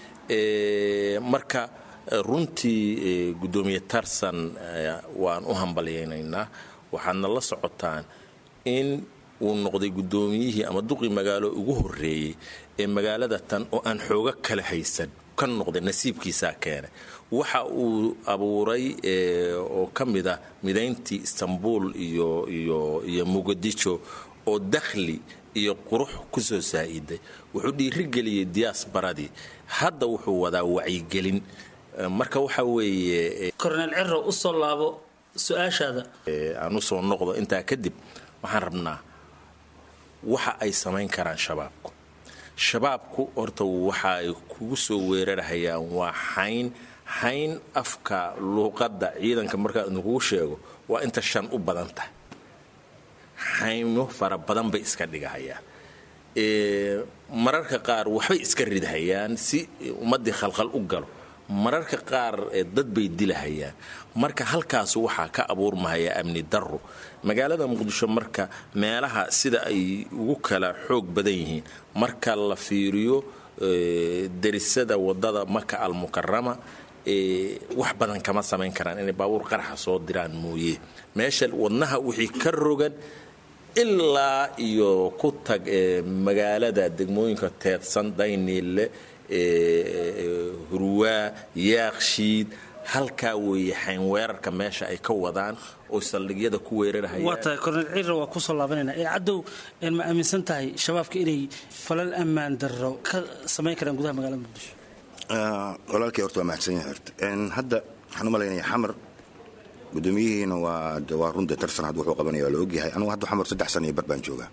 K: marka runtii guddoomiye tarsan waan u hambalyaynaynaa waxaadna la socotaan in uu noqday guddoomiyihii ama duqii magaalo ugu horreeyey ee magaalada tan oo aan xoogo kala haysan ka noqday nasiibkiisaa keenay waxa uu abuuray oo ka mid ah midayntii istanbul iyo iyo iyo muqadisho oo dakhli iyo qurux ku soo saa'iday wuxuu dhiirigeliyey diyaasbaradii hadda wuxuu wadaa wacyigelin marka waxa weeye
J: korneel ciro u soo laabo su-aashaada
K: aan u soo noqdo intaa kadib waxaan rabnaa waxa ay samayn karaan shabaabku shabaabku horta waxa ay kugu soo weerarhayaan waa xayn xayn afka luuqadda ciidanka markaa idinkugu sheego waa inta shan u badan tahay xaymo fara badan bay iska dhigahayaan mararka qaar waxbay iska ridhayaan si ummaddii khalkhal u galo mararka qaar dad bay dilahayaan marka halkaas waxaa ka abuurmahaya amni darro magaalada muqdisho marka meelaha sida ay ugu kala xoog badan yihiin marka la fiiriyo derisada wadada maka almukarama wax badan kama samayn karaan inay baabuur qaraxa soo diraan mooye meesha wadnaha wixii ka rogan ilaa iyo ku tag magaalada degmooyinka teedsan dayniille hurwaa yaaqshiid halkaa weeye xayn weerarka meesha ay ka wadaan oo saldhigyada ku weerarahayaan
J: waa tahay korneel ciira waa kusoo laabanayna ee caddow ma aaminsan tahay shabaabka inay falal ammaan darro ka samayn karaan gudaha magaalada muqdisho
L: walaalkay horta waa mahadsan yahay horta hadda waxaan u malaynaya xamar gudoomiyihiina waa waa runde tarsan hadda wuxuu qabanaya waa la ogyahay anugu hadda xamar saddex sana iyo bar baan joogaa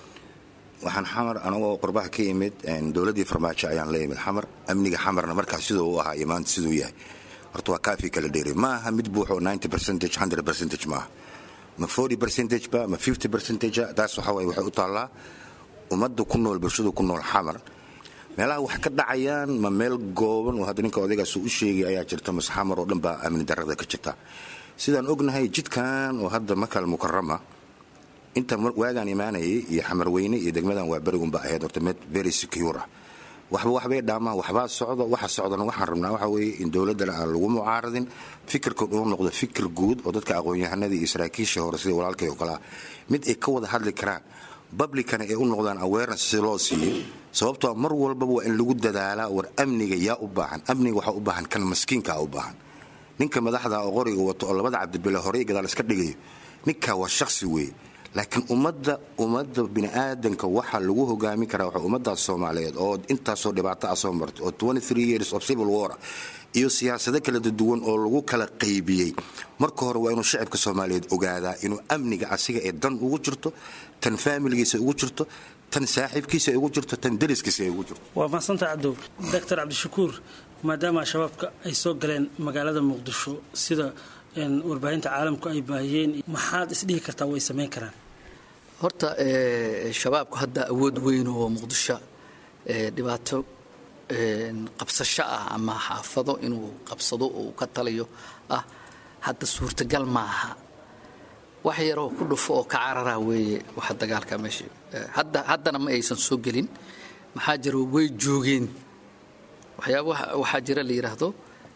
L: waxaan xamar anagoo qurbaha ka yimid dowladdii farmaajo ayaan la yimid xamar amniga xamarna markaas siduu u ahaa iyo maanta siduu yahay horta waa kaafi kala dheeri ma aha mid buuxo ninety percentage hundred percentage maaha ma forty percentage ba ma fifty percentage taas waxa waye waxay u taallaa ummadda ku nool bulshada ku nool xamar meelaha wax ka dhacayaan ma meel gooban oo hadda ninka odaygaas u sheegay ayaa jirta mase xamar oo dhan baa amni darrada ka jirta sidaan ognahay jidkan oo hadda makal mukarama inta waagaan imaanayay iyo xamarweyne iyo degmadan waa berigunba ahayd horta mid very secure ah waxba waxbay dhaamaan waxbaa socdo waxa socdana waxaan rabnaa waxa weeye in dowladdana aan lagu mucaaradin fikirkan uu noqdo fikir guud oo dadka aqoon-yahanadii iyo saraakiishii hore sida walaalkay oo kale ah mid ay ka wada hadli karaan publicana ay u noqdaan awareness si loo siiyo sababtoo mar walbaba waa in lagu dadaalaa war amniga yaa u baahan amniga waxaa u baahan kan maskiinkaa u baahan ninka madaxda oo qoriga wato oo labada cabdibile horey gadaal iska dhigayo ninkaa waa shakhsi weeye laakiin ummadda ummadda bini'aadanka waxaa lagu hogaamin karaa waxa ummaddaas soomaaliyeed oo intaasoo dhibaato ah soo martay oo years of civil war iyo siyaasado kala duwan oo lagu kala qaybiyey marka hore waa inuu shacibka soomaaliyeed ogaadaa inuu amniga asiga ee dan ugu jirto tan faamiligiisa ugu jirto tan saaxiibkiisa ugu jirto tan dariskiisa ay ugu jirto
J: waa mahadsanta cabdow doctor cabdishakuur maadaama shabaabka ay soo galeen magaalada muqdisho sida warbaahinta caalamku ay baahiyeen maxaad isdhihi kartaa way samayn karaan
M: horta shabaabku hadda awood weyn oo muqdisho dhibaato qabsasho ah ama xaafado inuu qabsado oo ka taliyo ah hadda suurtagal ma aha wax yaroo ku dhufo oo ka carara weeye waxa dagaalka meesha hadda haddana ma aysan soo gelin maxaa jira way joogeen waxyaaba waxaa jira la yidhaahdo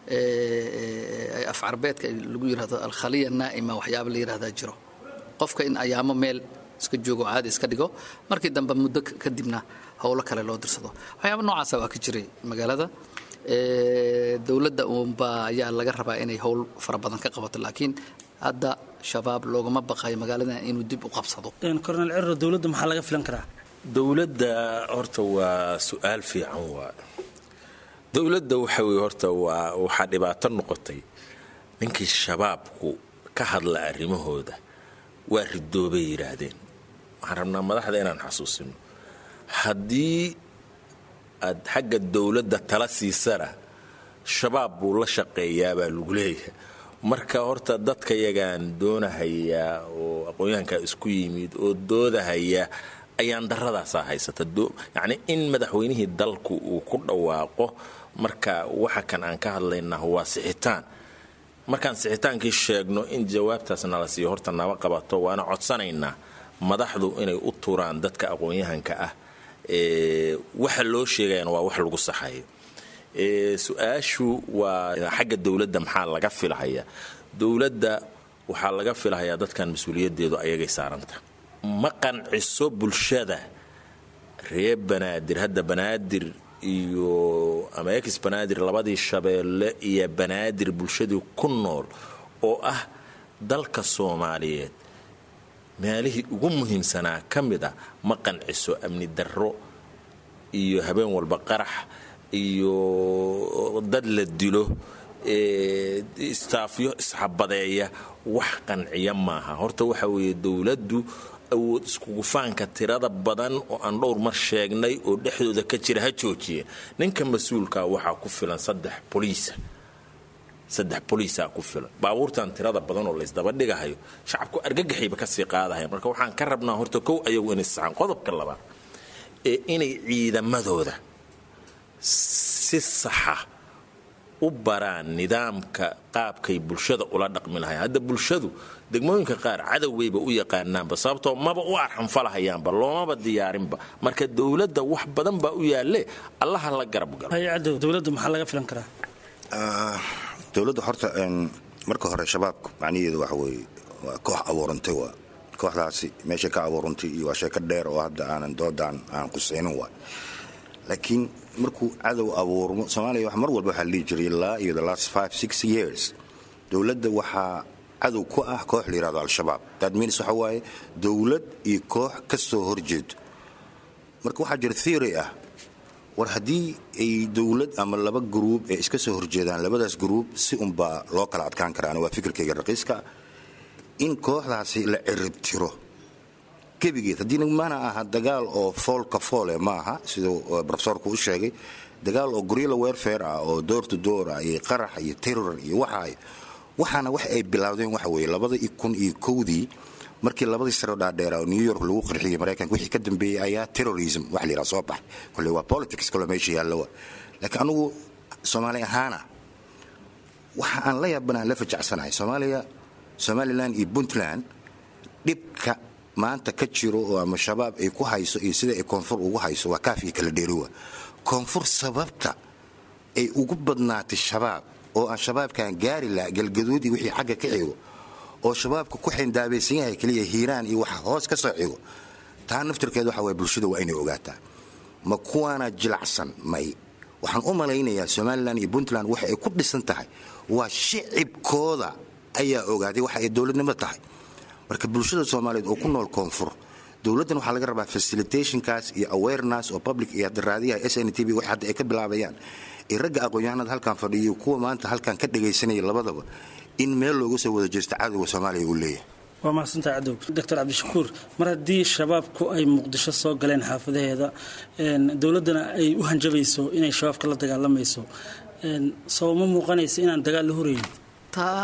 M: af carbeedka lagu yidhahdo alkhaliya naa'ima waxyaaba la yidhahdaa jiro qofka in ayaamo meel iska joogo caadi iska dhigo markii dambe muddo kadibna howlo kale loo dirsado waxyaaba noocaasa waa ka jiray magaalada dowladda uunbaa ayaa laga rabaa inay howl fara badan ka qabato laakiin hadda shabaab loogama baqayo magaaladan inuu dib u qabsado
J: cornel ciro dowladda maxaa laga filan karaa
K: dowladda horta waa su-aal fiican waa dowladda waxa weye horta waa waxaa dhibaato noqotay ninkii shabaabku ka hadla arrimahooda waa ridoobay yidhaahdeen waxaan rabnaa madaxda inaan xasuusino haddii aad xagga dowladda tala siisana shabaab buu la shaqeeyaa baa lagu leeyahay marka horta dadka yagaan doonahayaa oo aqoon-yahankaa isku yimid oo doodahaya ayaan daradaasaa haysata yacni in madaxweynihii dalku uu ku dhawaaqo marka waxa kan aan ka hadlaynaa waa sixitaan markaan sixitaankii sheegno in jawaabtaas nala siiyo horta naba qabato waana codsanaynaa madaxdu inay u turaan dadka aqoon-yahanka ah waxa loo sheegayana waa wax lagu saxayo su-aashu waa xagga dowladda maxaa laga filahaya dowladda waxaa laga filahayaa dadkan mas-uuliyadeedu ayagay saaranta ma qanciso bulshada reer banaadir hadda banaadir iyo ama ex banaadir labadii shabeelle iyo banaadir bulshadii ku nool oo ah dalka soomaaliyeed meelihii ugu muhiimsanaa ka mid a ma qanciso amni darro iyo habeen walba qarax iyo dad la dilo istaafyo isxabadeeya wax qanciya maaha horta waxa weeye dowladdu awood iskugufaanka tirada badan oo aan dhowr mar sheegnay oo dhexdooda ka jira ha joojiye ninka mas-uulka waxaa ku filan saddex boliisa saddex boliisaa ku filan baabuurtan tirada badan oo laysdaba dhigahayo shacabku argagaxayba kasii qaadahaya marka waxaan ka rabnaa horta kow ayagu inay saxaan qodobka labaad ee inay ciidamadooda si saxa u baraan nidaamka qaabkay bulshada ula dhaqmi lahay hadda bulshadu degmooyinka qaar cadowgayba u yaqaanaanba sababtoo maba u arxanfalahayaanba loomaba diyaarinba marka dowladda wax badan baa u yaalle allaha la garab galo
J: hay-adda dowladda maxaa laga filan karaa
L: dowladda horta marka hore shabaabka macnaheedu waxa weeye waa koox abuurantay waa kooxdaasi meeshay ka abuurantay iyo waa sheeko dheer oo hadda aanan doodaan aan qusaynin waa laakiin markuu cadow abuurmo soomaaliya wax mar walba waxaa la dhihi jiray ilaa iyo the last five six years dowladda waxaa cadow ku ah koox la yihahdo al-shabaab that means waxa waaye dowlad iyo koox ka soo horjeedo marka waxaa jira theory ah war haddii ay dowlad ama laba gruub ay iska soo horjeedaan labadaas gruub si unbaa loo kala adkaan karaa waa fikirkayga raqiiska in kooxdaasi la ciribtiro gebigeed haddii mana aha dagaal oo foolka foole ma aha siduu rofesorku u sheegay dagaal oo gorilla werfare ah oo door to door ah iyo qarax iyo terror iyo waxaay waxaana wax ay bilaawdeen waxa weeye labada kun iyo kowdii markii labadii saro dhaadheera oo new york lagu qarxiyey maraykanka wixii ka dambeeyey ayaa terrorism wax la yidhaha soo baxay kolley waa politics kaloo meesha yaallowa laakiin anugu soomaali ahaana waxa aan la yaabanaan la fajacsanahay soomaaliya somalilan iyo puntland dhibka maanta ka jiro oo ama shabaab ay ku hayso iyo sida ay koonfur ugu hayso waa kaaf iyo kala dheerowa koonfur sababta ay ugu badnaatay shabaab oo aan shabaabkan gaari laha galgaduud iyo wixii xagga ka xigo oo shabaabka ku xindaabaysan yahay keliya hiiraan iyo waxa hoos ka soo xigo taa naftirkeed waxa waye bulshada waa inay ogaataa ma kuwaana jilacsan may waxaan u malaynayaa somalilan iyo puntland waxa ay ku dhisan tahay waa shicibkooda ayaa ogaaday waxa ay dowladnimo tahay marka bulshada soomaaliyeed oo ku nool koonfur dowladdan waxaa laga rabaa facilitationkaas iyo awareness oo public iyo hadda raadiyaha s n t v wax hadda ay ka bilaabayaan iyo ragga aqoon-yahanada halkan fadhiyo kuwa maanta halkan ka dhagaysanaya labadaba in meel looga soo wada jeesto cadowga soomaaliya uu leeyahay
J: waa mahadsantaha cadow doctor cabdishakuur mar haddii shabaabku ay muqdisho soo galeen xaafadaheeda dowladdana ay u hanjabayso inay shabaabka la dagaalamayso soo ma muuqanaysa inaan dagaal la horeyn
M: taa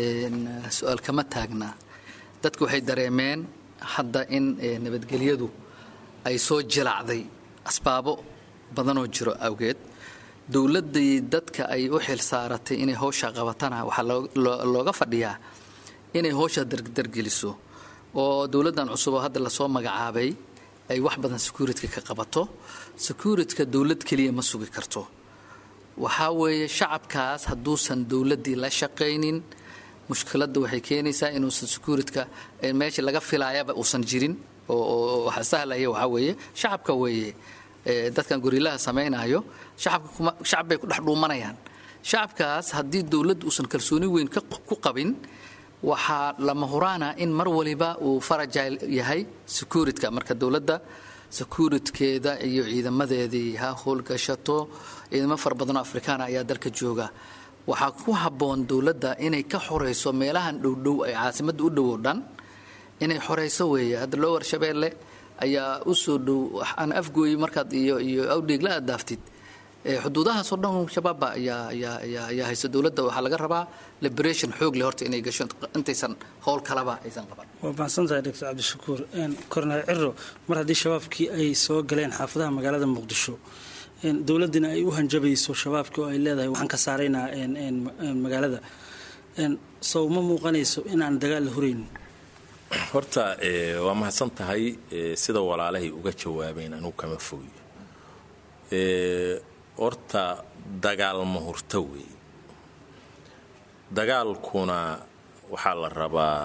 M: su-aal kama taagna dadku waxay dareemeen hadda in nabadgelyadu ay soo jilacday asbaabo badanoo jiro awgeed dowladdii dadka ay u xil saaratay inay howsha qabatana waxaa looga fadhiyaa inay howsha dardargeliso oo dowladdan cusub oo hadda lasoo magacaabay ay wax badan securityka ka qabato securityka dowlad keliya ma sugi karto waxaa weeye shacabkaas hadduusan dowladdii la shaqaynin mushkiladda waxay keenaysaa inuusan securityka meeshii laga filaayaba uusan jirin oo waxa sahlaya waxaa weeye shacabka weeye dadkan gorilaha samaynayo shacab bay ku dhex dhuumanayaan shacabkaas haddii dowladda uusan kalsooni weyn ku qabin waxaa lama huraana in mar waliba uu farajil yahay securityka marka dowladda securitkeeda iyo ciidamadeedii ha howlgashato ciidamo fara badanoo afrikaana ayaa dalka jooga waxaa ku habboon dowladda inay ka xorayso meelahan dhowdhow ay caasimadda u dhowow dhan inay xorayso weeye hadda loo warshabeelle ayaa u soo dhow aan afgooyi markaad iyo iyo awdheegla aad daaftid xuduudahaasoo dhan shabaabba ayaa ayaa ayaa ayaa haysta dowladda waxaa laga rabaa liberation xoog leh horta inay gasho intaysan howl kalaba aysan qaban
J: waa mahadsantahay doctor cabdishakuur korneel ciro mar haddii shabaabkii ay soo galeen xaafadaha magaalada muqdisho dowladdina ay u hanjabayso shabaabkii oo ay leedahay waxaan ka saaraynaa magaalada sow ma muuqanayso inaan dagaal la huraynin
K: horta waa mahadsan tahay sida walaalahay uga jawaabeen anugu kama fogi horta dagaal ma hurto wey dagaalkuna waxaa la rabaa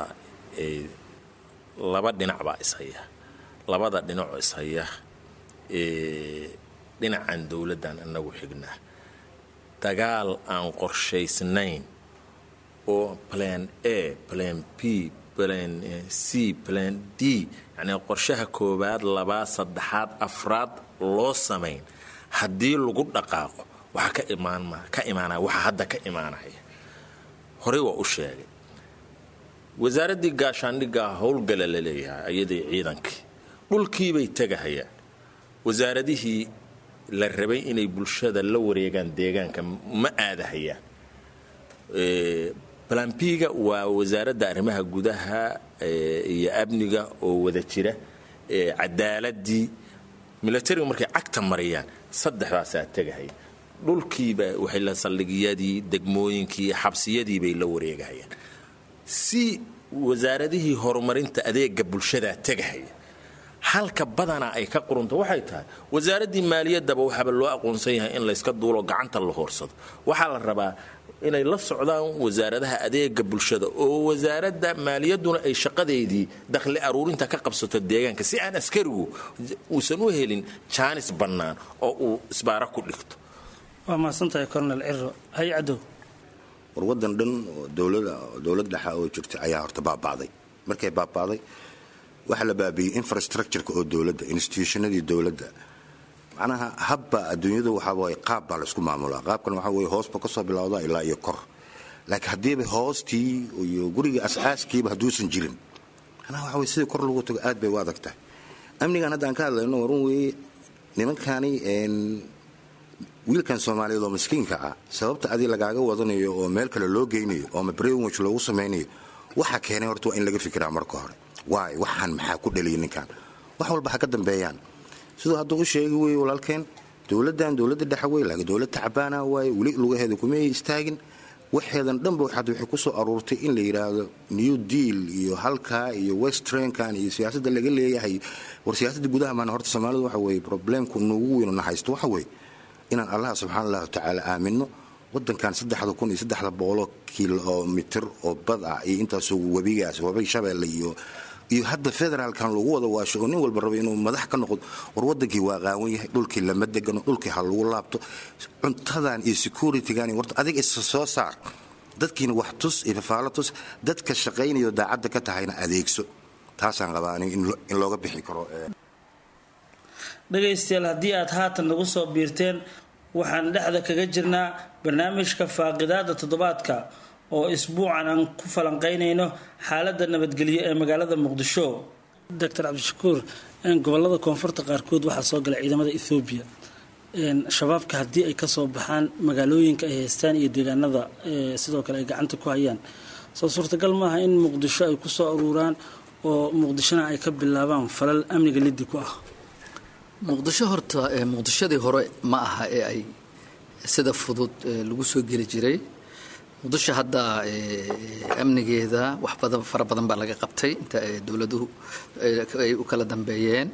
K: laba dhinac baa ishaya labada dhinacoo ishaya dhinacan dowladdan inagu xignaa dagaal aan qorshaysnayn oo plan a plan b plan c plan d yacnii qorshaha koowaad labaad saddexaad afraad loo samayn haddii lagu dhaqaaqo waxaa ka imaan ka imaanaya waxaa hadda ka imaanaya horey waa u sheegay wasaaraddii gaashaandhiggaa howlgala la leeyahay ayadii ciidankii dhulkiibay tegahayaan wasaaradihii la rabay inay bulshada la wareegaan deegaanka ma aadahayaan balambiga waa wasaaradda arrimaha gudaha iyo amniga oo wada jira cadaaladii milatariga markay cagta mariyaan saddexdaasaa tegahaya dhulkiiba waxay la saldhigiyadii degmooyinkii xabsiyadii bay la wareegahayaan si wasaaradihii horumarinta adeega bulshadaa tegahaya halka badanaa ay ka qurunto waxay tahay wasaaraddii maaliyaddaba waxaaba loo aqoonsan yahay in layska duulo gacanta la hoorsado waxaa la rabaa inay la socdaan wasaaradaha adeega bulshada oo wasaaradda maaliyadduna ay shaqadeedii dakhli aruurinta ka qabsato deegaanka si aan askarigu uusan u helin jaanis bannaan oo uu isbaara ku dhigto
J: waa mahadsantahay cornel ciro hay cadow
L: war waddan dhan oo dowlada dowlad dhexa oo jirta ayaa horta baaba'day markay baaba'day waxaa la baabiiyey infrastructureka oo dowladda institutionadii dowladda macnaha habba adduunyadu waxaa waye qaab baa laysku maamulaa qaabkan waxaa weye hoosba ka soo bilowda ilaa iyo kor laakiin haddiiba hoostii iyo guriga as-aaskiiba hadduusan jirin macnaha waxa weye sidii kor lagu tago aad bay u adag tahay amnigan hadda aan ka hadlayno warun weeye nimankani wiilkan soomaaliyeed oo miskiinka ah sababta adi lagaaga wadanayo oo meel kale loo geynayo oo brainwich loogu samaynayo waxa keenay horta waa in laga fikiraa marka hore waay waxaan maxaa ku dhaliyay ninkan wax walba ha ka dambeeyaan siduu hadduu u sheegi weye walaalkeen dowladdan dowladda dhexe wey laakiin dowlad tacbaana waaye weli lugaheeda kumay istaagin waxeedan dhanba waxaad waxay ku soo aruurtay in la yidhaahdo new deal iyo halkaa iyo westrankan iyo siyaasadda laga leeyahay war siyaasadda gudaha maana horta soomaalidu waxa weeye problemku nuugu weynu na haysto waxa weeye inaan allah subxaana allahu tacaala aamino wadankan saddexda kun iyo saddexda boqoloo kilomitir oo bad ah iyo intaasoo webigaas webay shabeelle iyo iyo hadda federaalkan lagu wada waasho oo nin walba raba inuu madax ka noqdo war wadankii waa qaawan yahay dhulkii lama degano dhulkii ha lagu laabto cuntadan iyo securitygan warta adiga isa soo saar dadkiina wax tus iyo fafaalo tus dadka shaqaynayo daacadda ka tahayna adeegso taasaan qabaa aniga in looga bixi karo
J: dhegaystayaal haddii aad haatan nagu soo biirteen waxaan dhexda kaga jirnaa barnaamijka faaqidaada toddobaadka oo isbuucan aan ku falanqaynayno xaaladda nabadgelyo ee magaalada muqdisho doctor cabdishakuur gobolada koonfurta qaarkood waxaa soo gala ciidamada ethoobiya shabaabka haddii ay kasoo baxaan magaalooyinka ay haystaan iyo deegaanada sidoo kale ay gacanta ku hayaan soo suurtagal maaha in muqdisho ay kusoo aruuraan oo muqdishona ay ka bilaabaan falal amniga liddi ku ah
M: muqdisho horta muqdishadii hore ma aha ee ay sida fudud lagu soo geli jiray muqdisho hadda amnigeeda wax badan fara badan baa laga qabtay inta dowladuhu ay u kala dambeeyeen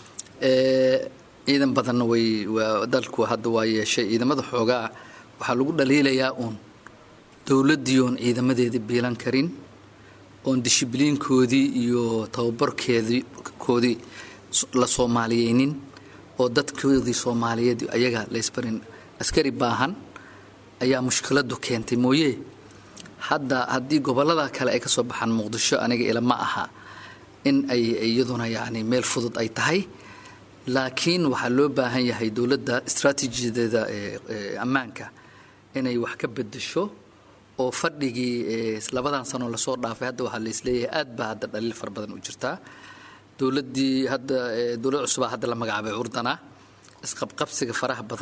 M: ciidan badanna way dalku hadda waa yeeshay ciidamada xoogaa waxaa lagu dhaliilayaa uun dowladdii oon ciidamadeedii biilan karin oon dishibliinkoodii iyo tababarkeedii koodii la soomaaliyeynin oo dadkoodii soomaaliyeed ayaga laysbarin askari baahan ayaa mushkiladu keentay mooye hadda haddii gobolada kale ay ka soo baxaan muqdisho aniga ilama aha in ay iyaduna yani meel fudud ay tahay laakiin waxaa loo baahan yahay dowladda istraatiijiyadeeda ammaanka inay wax ka bedesho oo fadhigii labadan sano lasoo dhaafay hadda waxaa laisleeyahay aad baa hadda dhaliil fara badan u jirtaa dowladdii hadda dowlad cusubaa hadda la magacaabay curdana isqabqabsiga faraha badan leh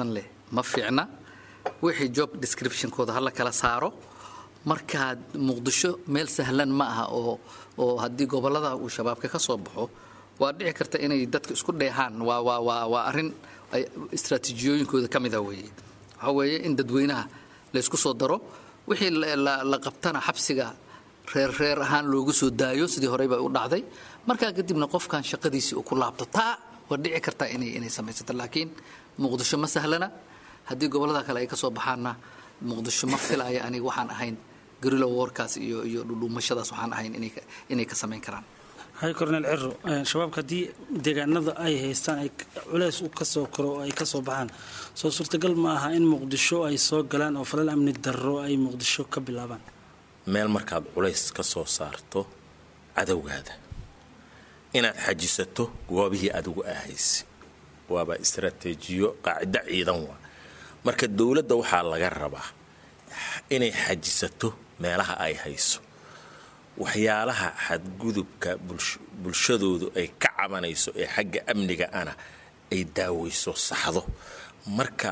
M: ma fiicna wixii job descriptionkooda hala kala saaro markaad muqdisho meel sahlan ma aha oo oo haddii gobolada uu shabaabka ka soo baxo waa dhici karta inay dadka isku dheehaan waa waa waa waa arrin ay istaraatiijiyooyinkooda ka mida weeye waxaa weeye in dadweynaha la isku soo daro wixii la qabtana xabsiga reer reer ahaan loogu soo daayo sidii horey bay u dhacday markaa kadibna qofkan shaqadiisii uu ku laabto taa waa dhici kartaa inay inay samaysato laakiin muqdisho ma sahlana haddii gobollada kale ay ka soo baxaanna muqdisho ma filaya aniga waxaan ahayn garilo warkaas iyo iyo dhudhuumashadaas waxaan ahayn inay inay ka samayn karaan
J: hay cornel ciro shabaabka haddii deegaanada ay haystaan ay culeys u kasoo koro oo ay ka soo baxaan soo suurtagal ma aha in muqdisho ay soo galaan oo falal amni darro ay muqdisho ka bilaabaan
K: meel markaad culays ka soo saarto cadowgaada inaad xajisato goobihii adigu ahaysi waaba istaraatiijiyo qaacido ciidan waa marka dowladda waxaa laga rabaa inay xajisato meelaha ay hayso waxyaalaha xadgudubka bulshadoodu ay ka cabanayso ee xagga amniga ana ay daaweyso saxdo marka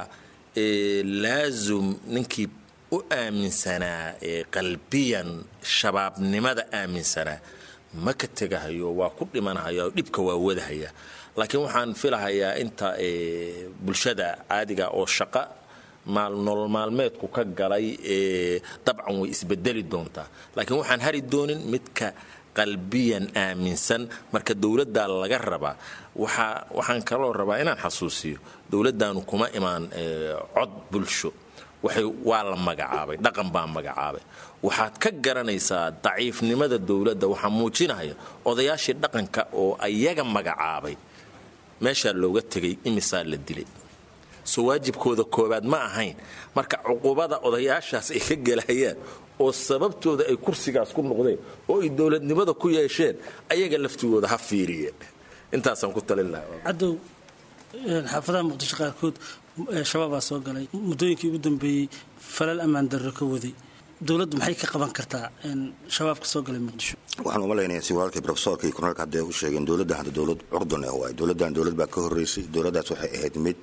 K: laazum ninkii u aaminsanaa qalbiyan shabaabnimada aaminsanaa ma ka tegahayo waa ku dhimanahaya dhibka waa wadahaya laakiin waxaan filahayaa inta bulshada caadiga oo shaqa nolol maalmeedku ka galay dabcan way isbedeli doontaa laakiin waxaan hari doonin midka qalbiyan aaminsan marka dowladdaa laga rabaa waxaan kaloo rabaa inaan xasuusiyo dowladdaanu kuma imaan cod bulsho waa la magacaabay dhaqan baa magacaabay waxaad ka garanaysaa daciifnimada dowladda waxaa muujinaya odayaashii dhaqanka oo ayaga magacaabay meeshaa looga tegay imisaa la dilay soo waajibkooda koobaad ma ahayn marka cuqubada odayaashaas ay ka gelayaan oo sababtooda ay kursigaas ku noqdeen oo ay dowladnimada ku yeesheen ayaga laftigooda ha fiiriyeen intaasaan ku talin lahaa
J: cadow xaafadaha muqdisho qaarkood shabaabaa soo galay muddooyinkii ugu dambeeyey falal ammaan darro ka waday dowladdu maxay ka qaban kartaa shabaabka soo galay muqdisho
L: waxaan uma leynayaa si walaalkii profesorka iyo korneelka hadday u sheegeen dowladda hadda dowlad curdun ah waay dowladdan dowlad baa ka horreysay dowladdaas waxay ahayd mid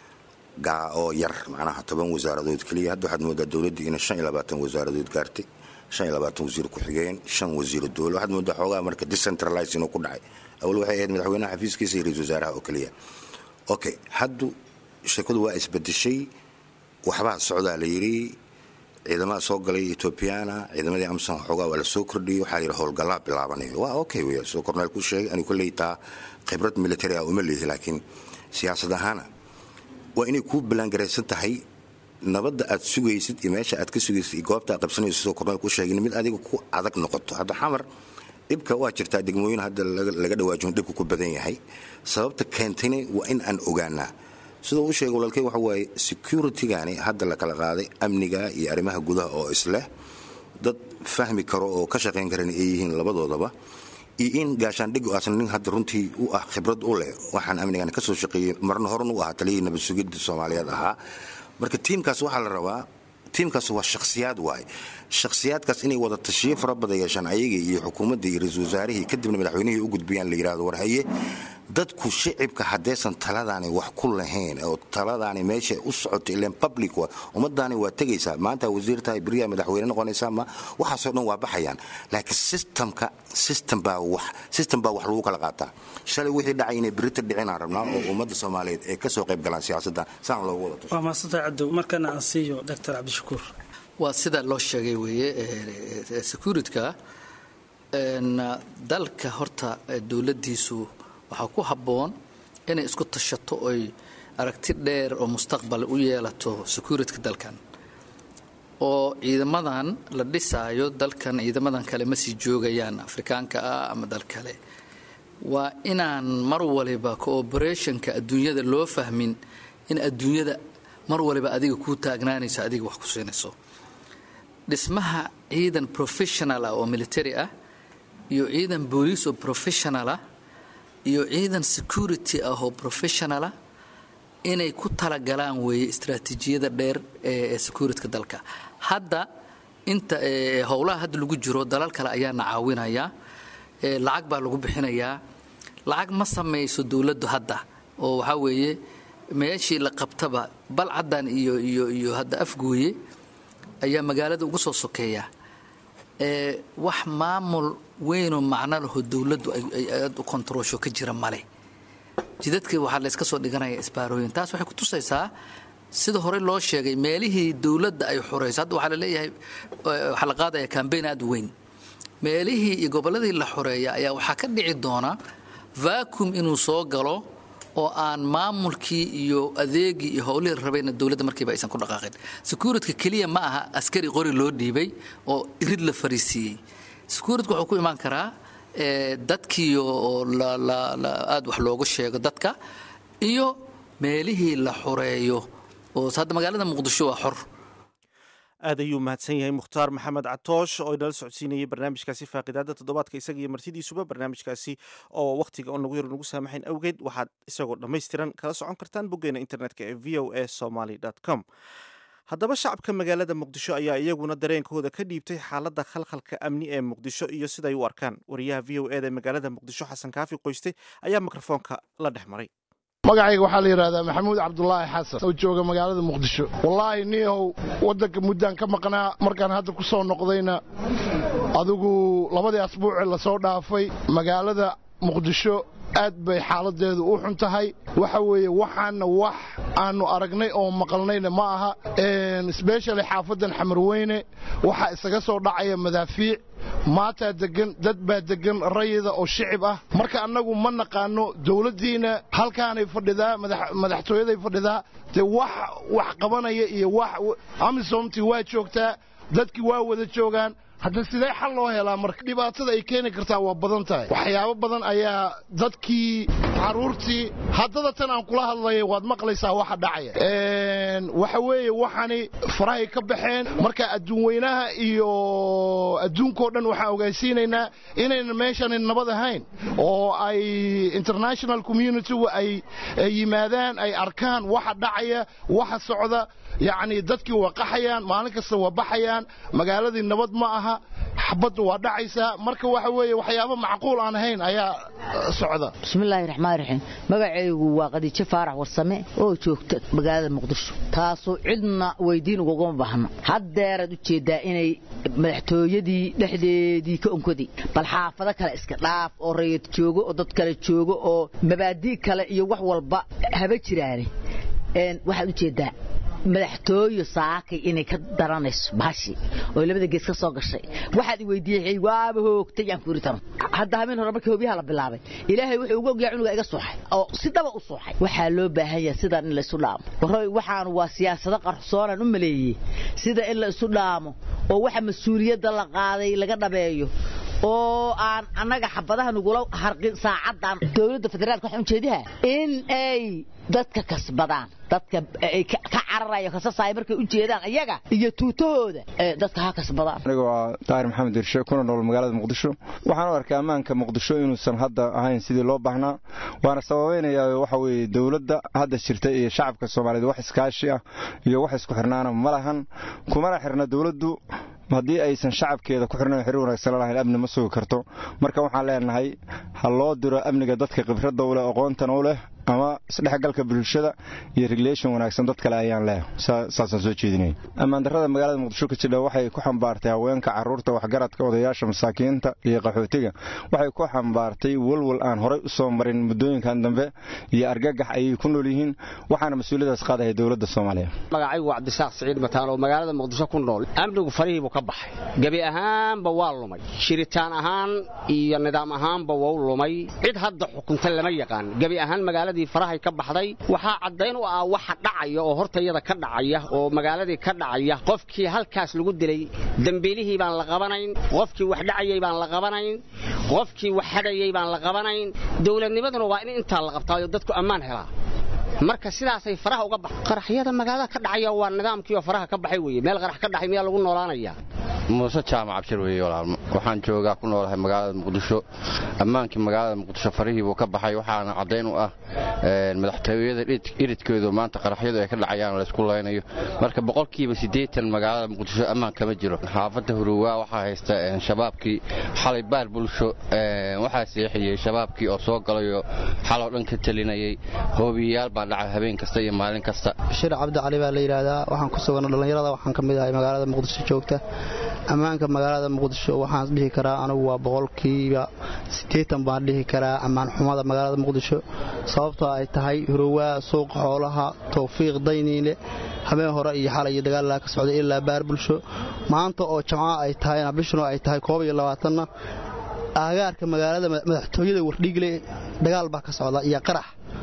L: gaa oo yar macnaha toban wasaaradood keliya hadda waxaad moodaa dowladdii inay shan iyo labaatan wasaaradood gaartay shan iyo labaatan wasiir ku-xigeen shan wasiiro dowla waxaad moodaa xoogaa marka decentralize inuu ku dhacay awal waxay ahayd madaxweynaha xafiiskiisa iyo ra-isul wasaaraha oo keliya okay haddu sheekadu waa isbedeshay waxbaa socdaa la yidhi ciidamada soo galay etoobiyana ciidamadii amson xoogaa waa la soo kordhiyey waxaa layidhi howlgallaa bilaabanayo waa okay wey soo korneel ku sheegay anigu kolley taa khibrad military ah uma leehi laakiin siyaasad ahaana waa inay kuu ballaangaraysan tahay nabadda aad sugaysid iyo meesha aad ka sugaysid iyo goobta aad qabsanayso sidoo korneel ku sheegin mid adiga ku adag noqoto hadda xamar dhibka waa jirtaa degmooyin hadda laga dhawaajin dhibka ku badan yahay sababta keentayna waa in aan ogaanaa sidoo u sheegay walaalkey waxa waaye securitigani hadda la kala qaaday amniga iyo arrimaha gudaha oo isleh dad fahmi karo oo ka shaqayn karan ay yihiin labadoodaba iyo in gaashaandhigu aasna nin hadda runtii u ah khibrad u leh waxaan amnigan ka soo shaqeeyey marna horan u ahaa taliyihii nabad sugidda soomaaliyeed ahaa marka tiimkaas waxaa la rabaa tiimkaas waa shakhsiyaad waay shakhsiyaadkaas inay wada tashiyo fara badan yeeshaan ayagii iyo xukuumaddii iyo ra-iisul wasaarihii kadibna madaxweynihii u gudbiyaan la yidhahdo war haye dadku shicibka haddaysan taladaani wax ku lahayn oo taladaani meesha u socotay ilan public wa ummadaani waa tegaysaa maanta wasiir tahay beriyaa madaxweyne noqonaysaa ma waxaasoo dhan waa baxayaan laakiin systemka system baa wax system baa wax lagu kala qaataa shalay wixii dhacay inay berita dhicinaan rabnaa oo ummadda soomaaliyeed ay ka soo qayb galaan siyaasadda saan loogu wada
J: waa mahadsantahay cadow markana aan siiyo doctor cabdishakuur
M: waa sida loo sheegay weeye securityka dalka horta dowladdiisu waxaa ku habboon inay isku tashato oy aragti dheer oo mustaqbal u yeelato securityka dalkan oo ciidamadan la dhisaayo dalkan ciidamadan kale ma sii joogayaan afrikaanka ah ama dal kale waa inaan mar waliba cooperationka adduunyada loo fahmin in adduunyada mar waliba adiga kuu taagnaanayso adiga wax ku siinayso dhismaha ciidan professional ah oo military ah iyo ciidan booliis oo professional ah iyo ciidan security ah oo professionalah inay ku talagalaan weeye istraatiijiyada dheer ee securityka dalka hadda inta howlaha hadda lagu jiro dalal kale ayaana caawinaya lacag baa lagu bixinayaa lacag ma samayso dowladdu hadda oo waxaa weeye meeshii la qabtaba balcaddan iyo iyo iyo hadda afgooye ayaa magaalada ugu soo sokeeya ee wax maamul weynoo macno laho dowladdu ay aad u kontaroosho ka jira male jidadkii waxaa layska soo dhiganaya isbaarooyin taas waxay ku tusaysaa sida horey loo sheegay meelihii dowladda ay xorayso hadda waxaa la leeyahay waxaa la qaadaya kambeyn aad u weyn meelihii iyo gobolladii la xoreeya ayaa waxaa ka dhici doona vacuum inuu soo galo oo aan maamulkii iyo adeegii iyo howlihii la rabayna dowladda markiiba aysan ku dhaqaaqin securityka keliya ma aha askari qori loo dhiibay oo irid la fariisiiyey securityka wuxuu ku imaan karaa dadkii oo aad wax loogu sheego dadka iyo meelihii la xoreeyo oo hadda magaalada muqdisho waa xor
A: aad ayuu mahadsan yahay mukhtaar maxamed catoosh oo inala socodsiinayay barnaamijkaasi faaqidaada toddobaadka isaga iyo martidiisuba barnaamijkaasi oo wakhtiga on nagu yar nagu saamaxayn awgeed waxaad isagoo dhammaystiran kala socon kartaan boggeena internetka ee v o a somaly com haddaba shacabka magaalada muqdisho ayaa iyaguna dareenkooda ka dhiibtay xaaladda khalkhalka amni ee muqdisho iyo siday u arkaan wariyaha v o eda ee magaalada muqdisho xasan kaafi qoyste ayaa mikrofoonka la dhex maray
N: magacayga waxaa la yidhahdaa maxamuud cabdulaahi xasan oo jooga magaalada muqdisho wallaahi niyahow waddanka muddaan ka maqnaa markaan hadda ku soo noqdayna adigu labadii asbuucee lasoo dhaafay magaalada muqdisho aad bay xaaladeedu u xun tahay waxa weeye waxaana wax aanu aragnay oo maqalnayna ma aha sbeshali xaafadan xamarweyne waxaa isaga soo dhacaya madaafiic maataa degan dad baa degan rayida oo shicib ah marka annagu ma naqaano dowladdiina halkaanay fadhidaa madaxtooyaday fadhidaa dee wax wax qabanaya iyo wax amisomtii waa joogtaa dadkii waa wada joogaan hadda sidee xal loo helaa marka dhibaatada ay keeni kartaa waa badan tahay waxyaabo badan ayaa dadkii carruurtii haddada tan aan kula hadlaya waad maqlaysaa waxa dhacaya waxa weeye waxani farahay ka baxeen marka adduun weynaha iyo adduunkao dhan waxaan ogaysiinaynaa inaynan meeshani nabad ahayn oo ay international communitygu ay yimaadaan ay arkaan waxa dhacaya waxa socda yacni dadkii waa qaxayaan maalin kasta waa baxayaan magaaladii nabad ma aha xabaddu waa dhacaysaa marka waxa weeye waxyaabo macquul aan ahayn ayaa socda
O: bismillaahi raxmaan raxiim magacaygu waa qadiijo faarax warsame oo joogta magaalada muqdisho taasoo cidna weydiin ugagama baahno haddeeraad u jeeddaa inay madaxtooyadii dhexdeedii ka onkoday bal xaafado kale iska dhaaf oo rayid joogo oo dad kale joogo oo mabaadii kale iyo wax walba haba jiraane waxaad u jeeddaa madaxtooyo saakay inay ka daranayso bahashi oo labada gees ka soo gashay waxaad i weydiiyey waaba hoogtay aan ku tano hadda habeen hore markii hobyaha la bilaabay ilaahay wuxuu uga ogyaa cunuga iga suuxay oo si daba u suuxay waxaa loo baahan yahay sidaan in la isu dhaamo waroy waxaan waa siyaasado qarsoonaan u maleeyey sida in la isu dhaamo oo waxa mas-uuliyadda la qaaday laga dhabeeyo oo aan annaga xabadaha nagula harqin saacaddan dowladda federaalka waxaan ujeediha in ay dadka kasbadaan dadka ay ka cararayo kasasaaya markay u jeedaan iyaga iyo tuutahooda dadka ha kasbadaan
P: aniga waa daahir maxamed dirshe kuna nool magaalada muqdisho waxaan u arkaa ammaanka muqdisho inuusan hadda ahayn sidii loo baahnaa waana sababaynayaa waxa weeye dowladda hadda jirta iyo shacabka soomaaliyeed wax iskaashi ah iyo wax isku xirnaana ma lahan kumana xirna dowladdu haddii aysan shacabkeeda ku xirnayn xiriir wanaagsan la lahayn amni ma sugi karto marka waxaan leenahay ha loo diro amniga dadka khibradda u leh aqoontan u leh ama isdhexgalka bulshada iyo regulation wanaagsan dad kale ayaan leehay saasaan soo jeedinaya ammaandarrada magaalada muqdisho ka jidha waxay ku xambaartay haweenka carruurta waxgaradka odayaasha masaakiinta iyo qaxootiga waxay ku xambaartay walwal aan horay u soo marin muddooyinkan dambe iyo argagax ayay ku nool yihiin waxaana mas-uuliyadaas qaadaya dowladda soomaaliya
Q: magacaygu waa cabdisaaq siciid mataan oo magaalada muqdisho ku nool amnigu farihiibuu ka baxay gebi ahaanba waa lumay shiritaan ahaan iyo nidaam ahaanba wau lumay cid hadda xukunta lama yaqaan gebi ahaan magaalada farahay ka baxday waxaa caddayn u ah waxa dhacaya oo hortayada ka dhacaya oo magaaladii ka dhacaya qofkii halkaas lagu dilay dembiilihii baan la qabanayn qofkii wax dhacayay baan la qabanayn qofkii wax hadhayay baan la qabanayn dowladnimaduna waa in intaa la qabtaayo dadku ammaan helaa marka sidaasay faraha uga bax qaraxyada magaalada ka dhacaya waa nidaamkii oo faraha ka baxay weeye meel qarax ka dhacay miyaa lagu noolaanayaa
R: muuse jaamac cabshir weeye walaalmo waxaan joogaa ku noolahay magaalada muqdisho ammaankii magaalada muqdisho farihii buu ka baxay waxaana caddayn u ah madaxtooyada iridkeedu maanta qaraxyadu ay ka dhacayaan laysku laynayo marka boqolkiiba siddeetan magaalada muqdisho ammaan kama jiro xaafadda huruwaa waxaa haysta shabaabkii xalay baar bulsho waxaa seexiyey shabaabkii oo soo galayo xaloo dhan ka telinayay hoobiyayaal baa dhaca habeen kasta iyo maalin kasta
S: bashir cabdi cali baa la yidhaahdaa waxaan ku sugan dhallinyarada waxaan ka mid ahay magaalada muqdisho joogta ammaanka magaalada muqdisho waxaan dhihi karaa anigu waa boqolkiiba siddeetan baan dhihi karaa ammaan xumada magaalada muqdisho sababtoo ay tahay hurowaa suuqa xoolaha towfiiq dayniile habeen hore iyo xalay iyo dagaalaa ka socday ilaa baar bulsho maanta oo jamco ay tahayna bishuna ay tahay koob iyo labaatanna aagaarka magaalada madaxtooyada wardhiigle dagaal baa ka socda iyo qarax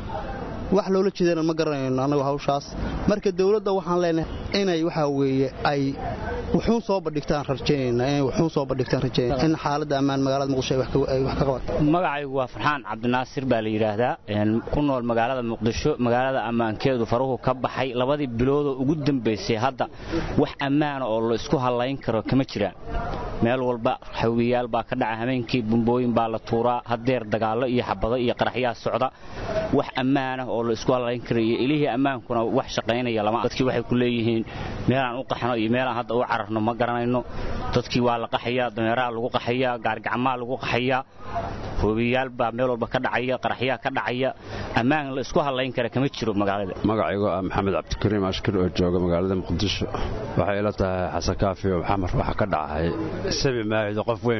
S: wax loola jeedana ma garanayno annagu hawshaas marka dowladda waxaan leenahay inay waxaa weeye ay wuxuun soo bandhigtaan rajaynayna inay wuxuun soo bandhigtaan rajaynayna in xaaladda ammaan magaalada muqdisho ay wax ka qabato
T: magacaygu waa farxaan cabdinaasir baa la yidhaahdaa ku nool magaalada muqdisho magaalada ammaankeedu faruhu ka baxay labadii biloodoo ugu dambaysay hadda wax ammaana oo la isku hallayn karo kama jiraan meel walba xawiyaal baa ka dhaca habeenkii bumbooyin baa la tuuraa hadeer dagaallo iyo xabado iyo qaraxyaa socda wax ammaanah oo la isku hallayn kara iyo ilihii ammaankuna wax shaqaynaya lama dadkii waxay ku leeyihiin meelaan u qaxno iyo meelaan hadda u cararno ma garanayno dadkii waa la qaxayaa dameeraha lagu qaxayaa gaargacmaa lagu qaxayaa hoobiyaal baa meel walba ka dhacaya qaraxyaa ka dhacaya ammaan la isku hallayn kara kama jiro magaalada
U: magacaygu ah maxamed cabdikariim ashkir oo jooga magaalada muqdisho waxay ila tahay xasan kaafi oo xamar waxa ka dhacay sabi maahido qof weyn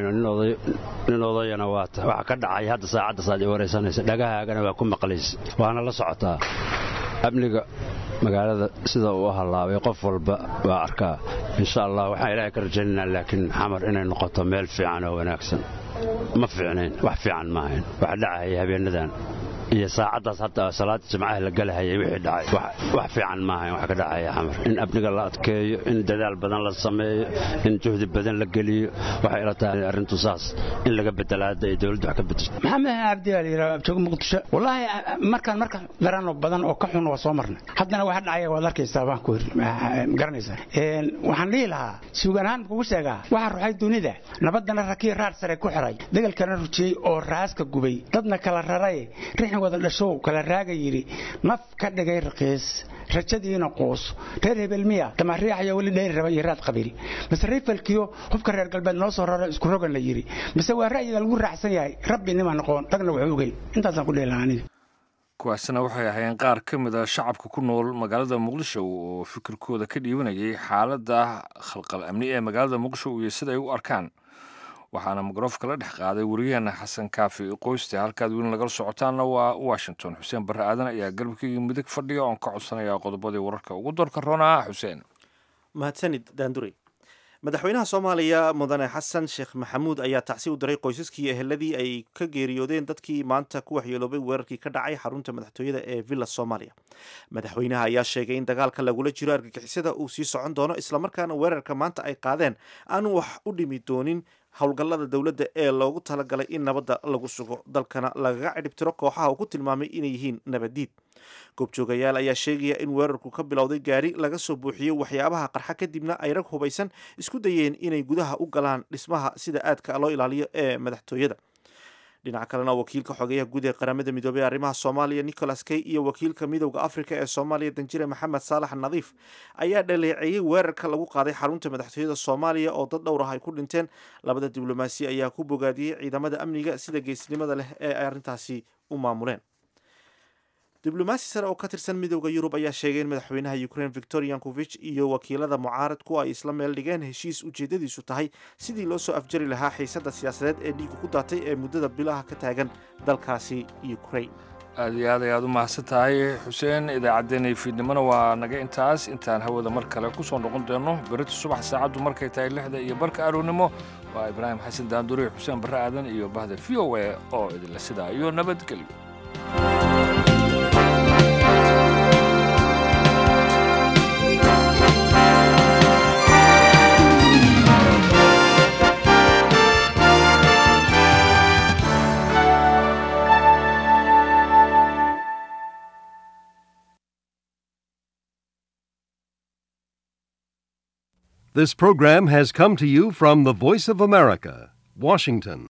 U: nin odayana waata waxa ka dhacay hadda saacaddaas aad i waraysanaysa dhagahaagana waa ku maqlaysa waana la socotaa amniga magaalada sida uu hallaabay qof walba waa arkaa insha allah waxaan ilaahay ka rajaynaynaa laakiin xamar inay noqoto meel fiican oo wanaagsan ma fiicnayn wax fiican maahayn wax dhacaya habeenadan iyo saacaddaas hadda salaada jimcaha la galahayay wixii dhacay wax fiican maahayn wax ka dhacaya xamar in amniga la adkeeyo in dadaal badan la sameeyo in juhdi badan la geliyo waxay ila tahay arrintu saas in laga bedela hadda ay dowladdu wax ka bedesho
V: maxamed cabdi baa la yidhaha jooga muqdisho wallaahi markaan marka darano badan oo ka xun waa soo marnay haddana waxa dhacaya waad arkaysaa baan ku garanaysaa waxaan dhihi lahaa suugaan ahaan kugu sheegaa waxaa ruxay dunida nabaddana rakii raar sare ku xiray dagalkana rujiyey oo raaska gubay dadna kala raray rixin wada dhashow kala raaga yidhi naf ka dhigay raqiis rajadiina quus reer hebel miya damariixayo weli dheyri raba iyo raad qabiil mise rifalkiyo hubka reer galbeed noo soo raro isku rogan la yidhi mise waa ra'yiga lagu raacsan yahay rabbi nima noqoon dagna wuxuu ogey intaasaan ku dhehi lahaa aniga
B: kuwaasina waxay ahaayeen qaar ka mid a shacabka ku nool magaalada muqdisho oo fikirkooda ka dhiibanayay xaaladda khalqal amni ee magaalada muqdisho iyo sida ay u arkaan waxaana mikrofka la dhex qaaday wariyaheena xasan kaafi qoyste halkaad weli nagala socotaanna waa washington xuseen barre aadan ayaa galabkeyga midig fadhiya oon ka codsanaya qodobadii wararka ugu doorka roonaa xuseen
A: mahadsanid daandurey madaxweynaha soomaaliya mudane xasan sheekh maxamuud ayaa tacsi u diray qoysaskii eheladii ay ka geeriyoodeen dadkii maanta ku waxyeeloobay weerarkii ka dhacay xarunta madaxtooyada ee villa soomaaliya madaxweynaha ayaa sheegay in dagaalka lagula jiro argagixisada uu sii socon doono islamarkaana weerarka maanta ay qaadeen aanu wax u dhimi doonin howlgallada dowladda ee loogu talagalay in nabadda lagu sugo dalkana lagaga cidhibtiro kooxaha uu ku tilmaamay inay yihiin nabaddiid goobjoogayaal ayaa sheegaya in weerarku ka bilowday gaari laga soo buuxiyey waxyaabaha qarxa kadibna ay rag hubaysan isku dayeen inay gudaha u galaan dhismaha sida aadka loo ilaaliyo ee madaxtooyada dhinaca kalena wakiilka xogeyaha guud ee qaramada midoobey ee arrimaha soomaaliya nicholas kay iyo wakiilka midowda afrika ee soomaaliya danjire maxamed saalax nadiif ayaa dhaleeceeyey weerarka lagu qaaday xarunta madaxtooyada soomaaliya oo dad dhowr ah ay ku dhinteen labada diblomaasi ayaa ku bogaadiyey ciidamada amniga sida geesnimada leh ee ay arrintaasi u maamuleen diblomaasi sare oo ka tirsan midowda yurub ayaa sheegay in madaxweynaha ukraine victor yankovich iyo wakiilada mucaaradku ay isla meel dhigeen heshiis ujeedadiisu tahay sidii loo soo afjari lahaa xiisadda siyaasadeed ee dhiiga ku daatay ee muddada bilaha ka taagan dalkaasi ukraine
B: aad iyo aad ayaad u mahadsan tahay xuseen idaacaddeenay fiidnimona waa naga intaas intaan hawada mar kale ku soo noqon doono berita subax saacaddu markay tahay lixda iyo barka arownimo waa ibraahim xasan daanduriye xuseen barre aadan iyo bahda v o a oo idinla sidaa iyo nabadgelyo
C: This program has come to you from the Voice of America, Washington.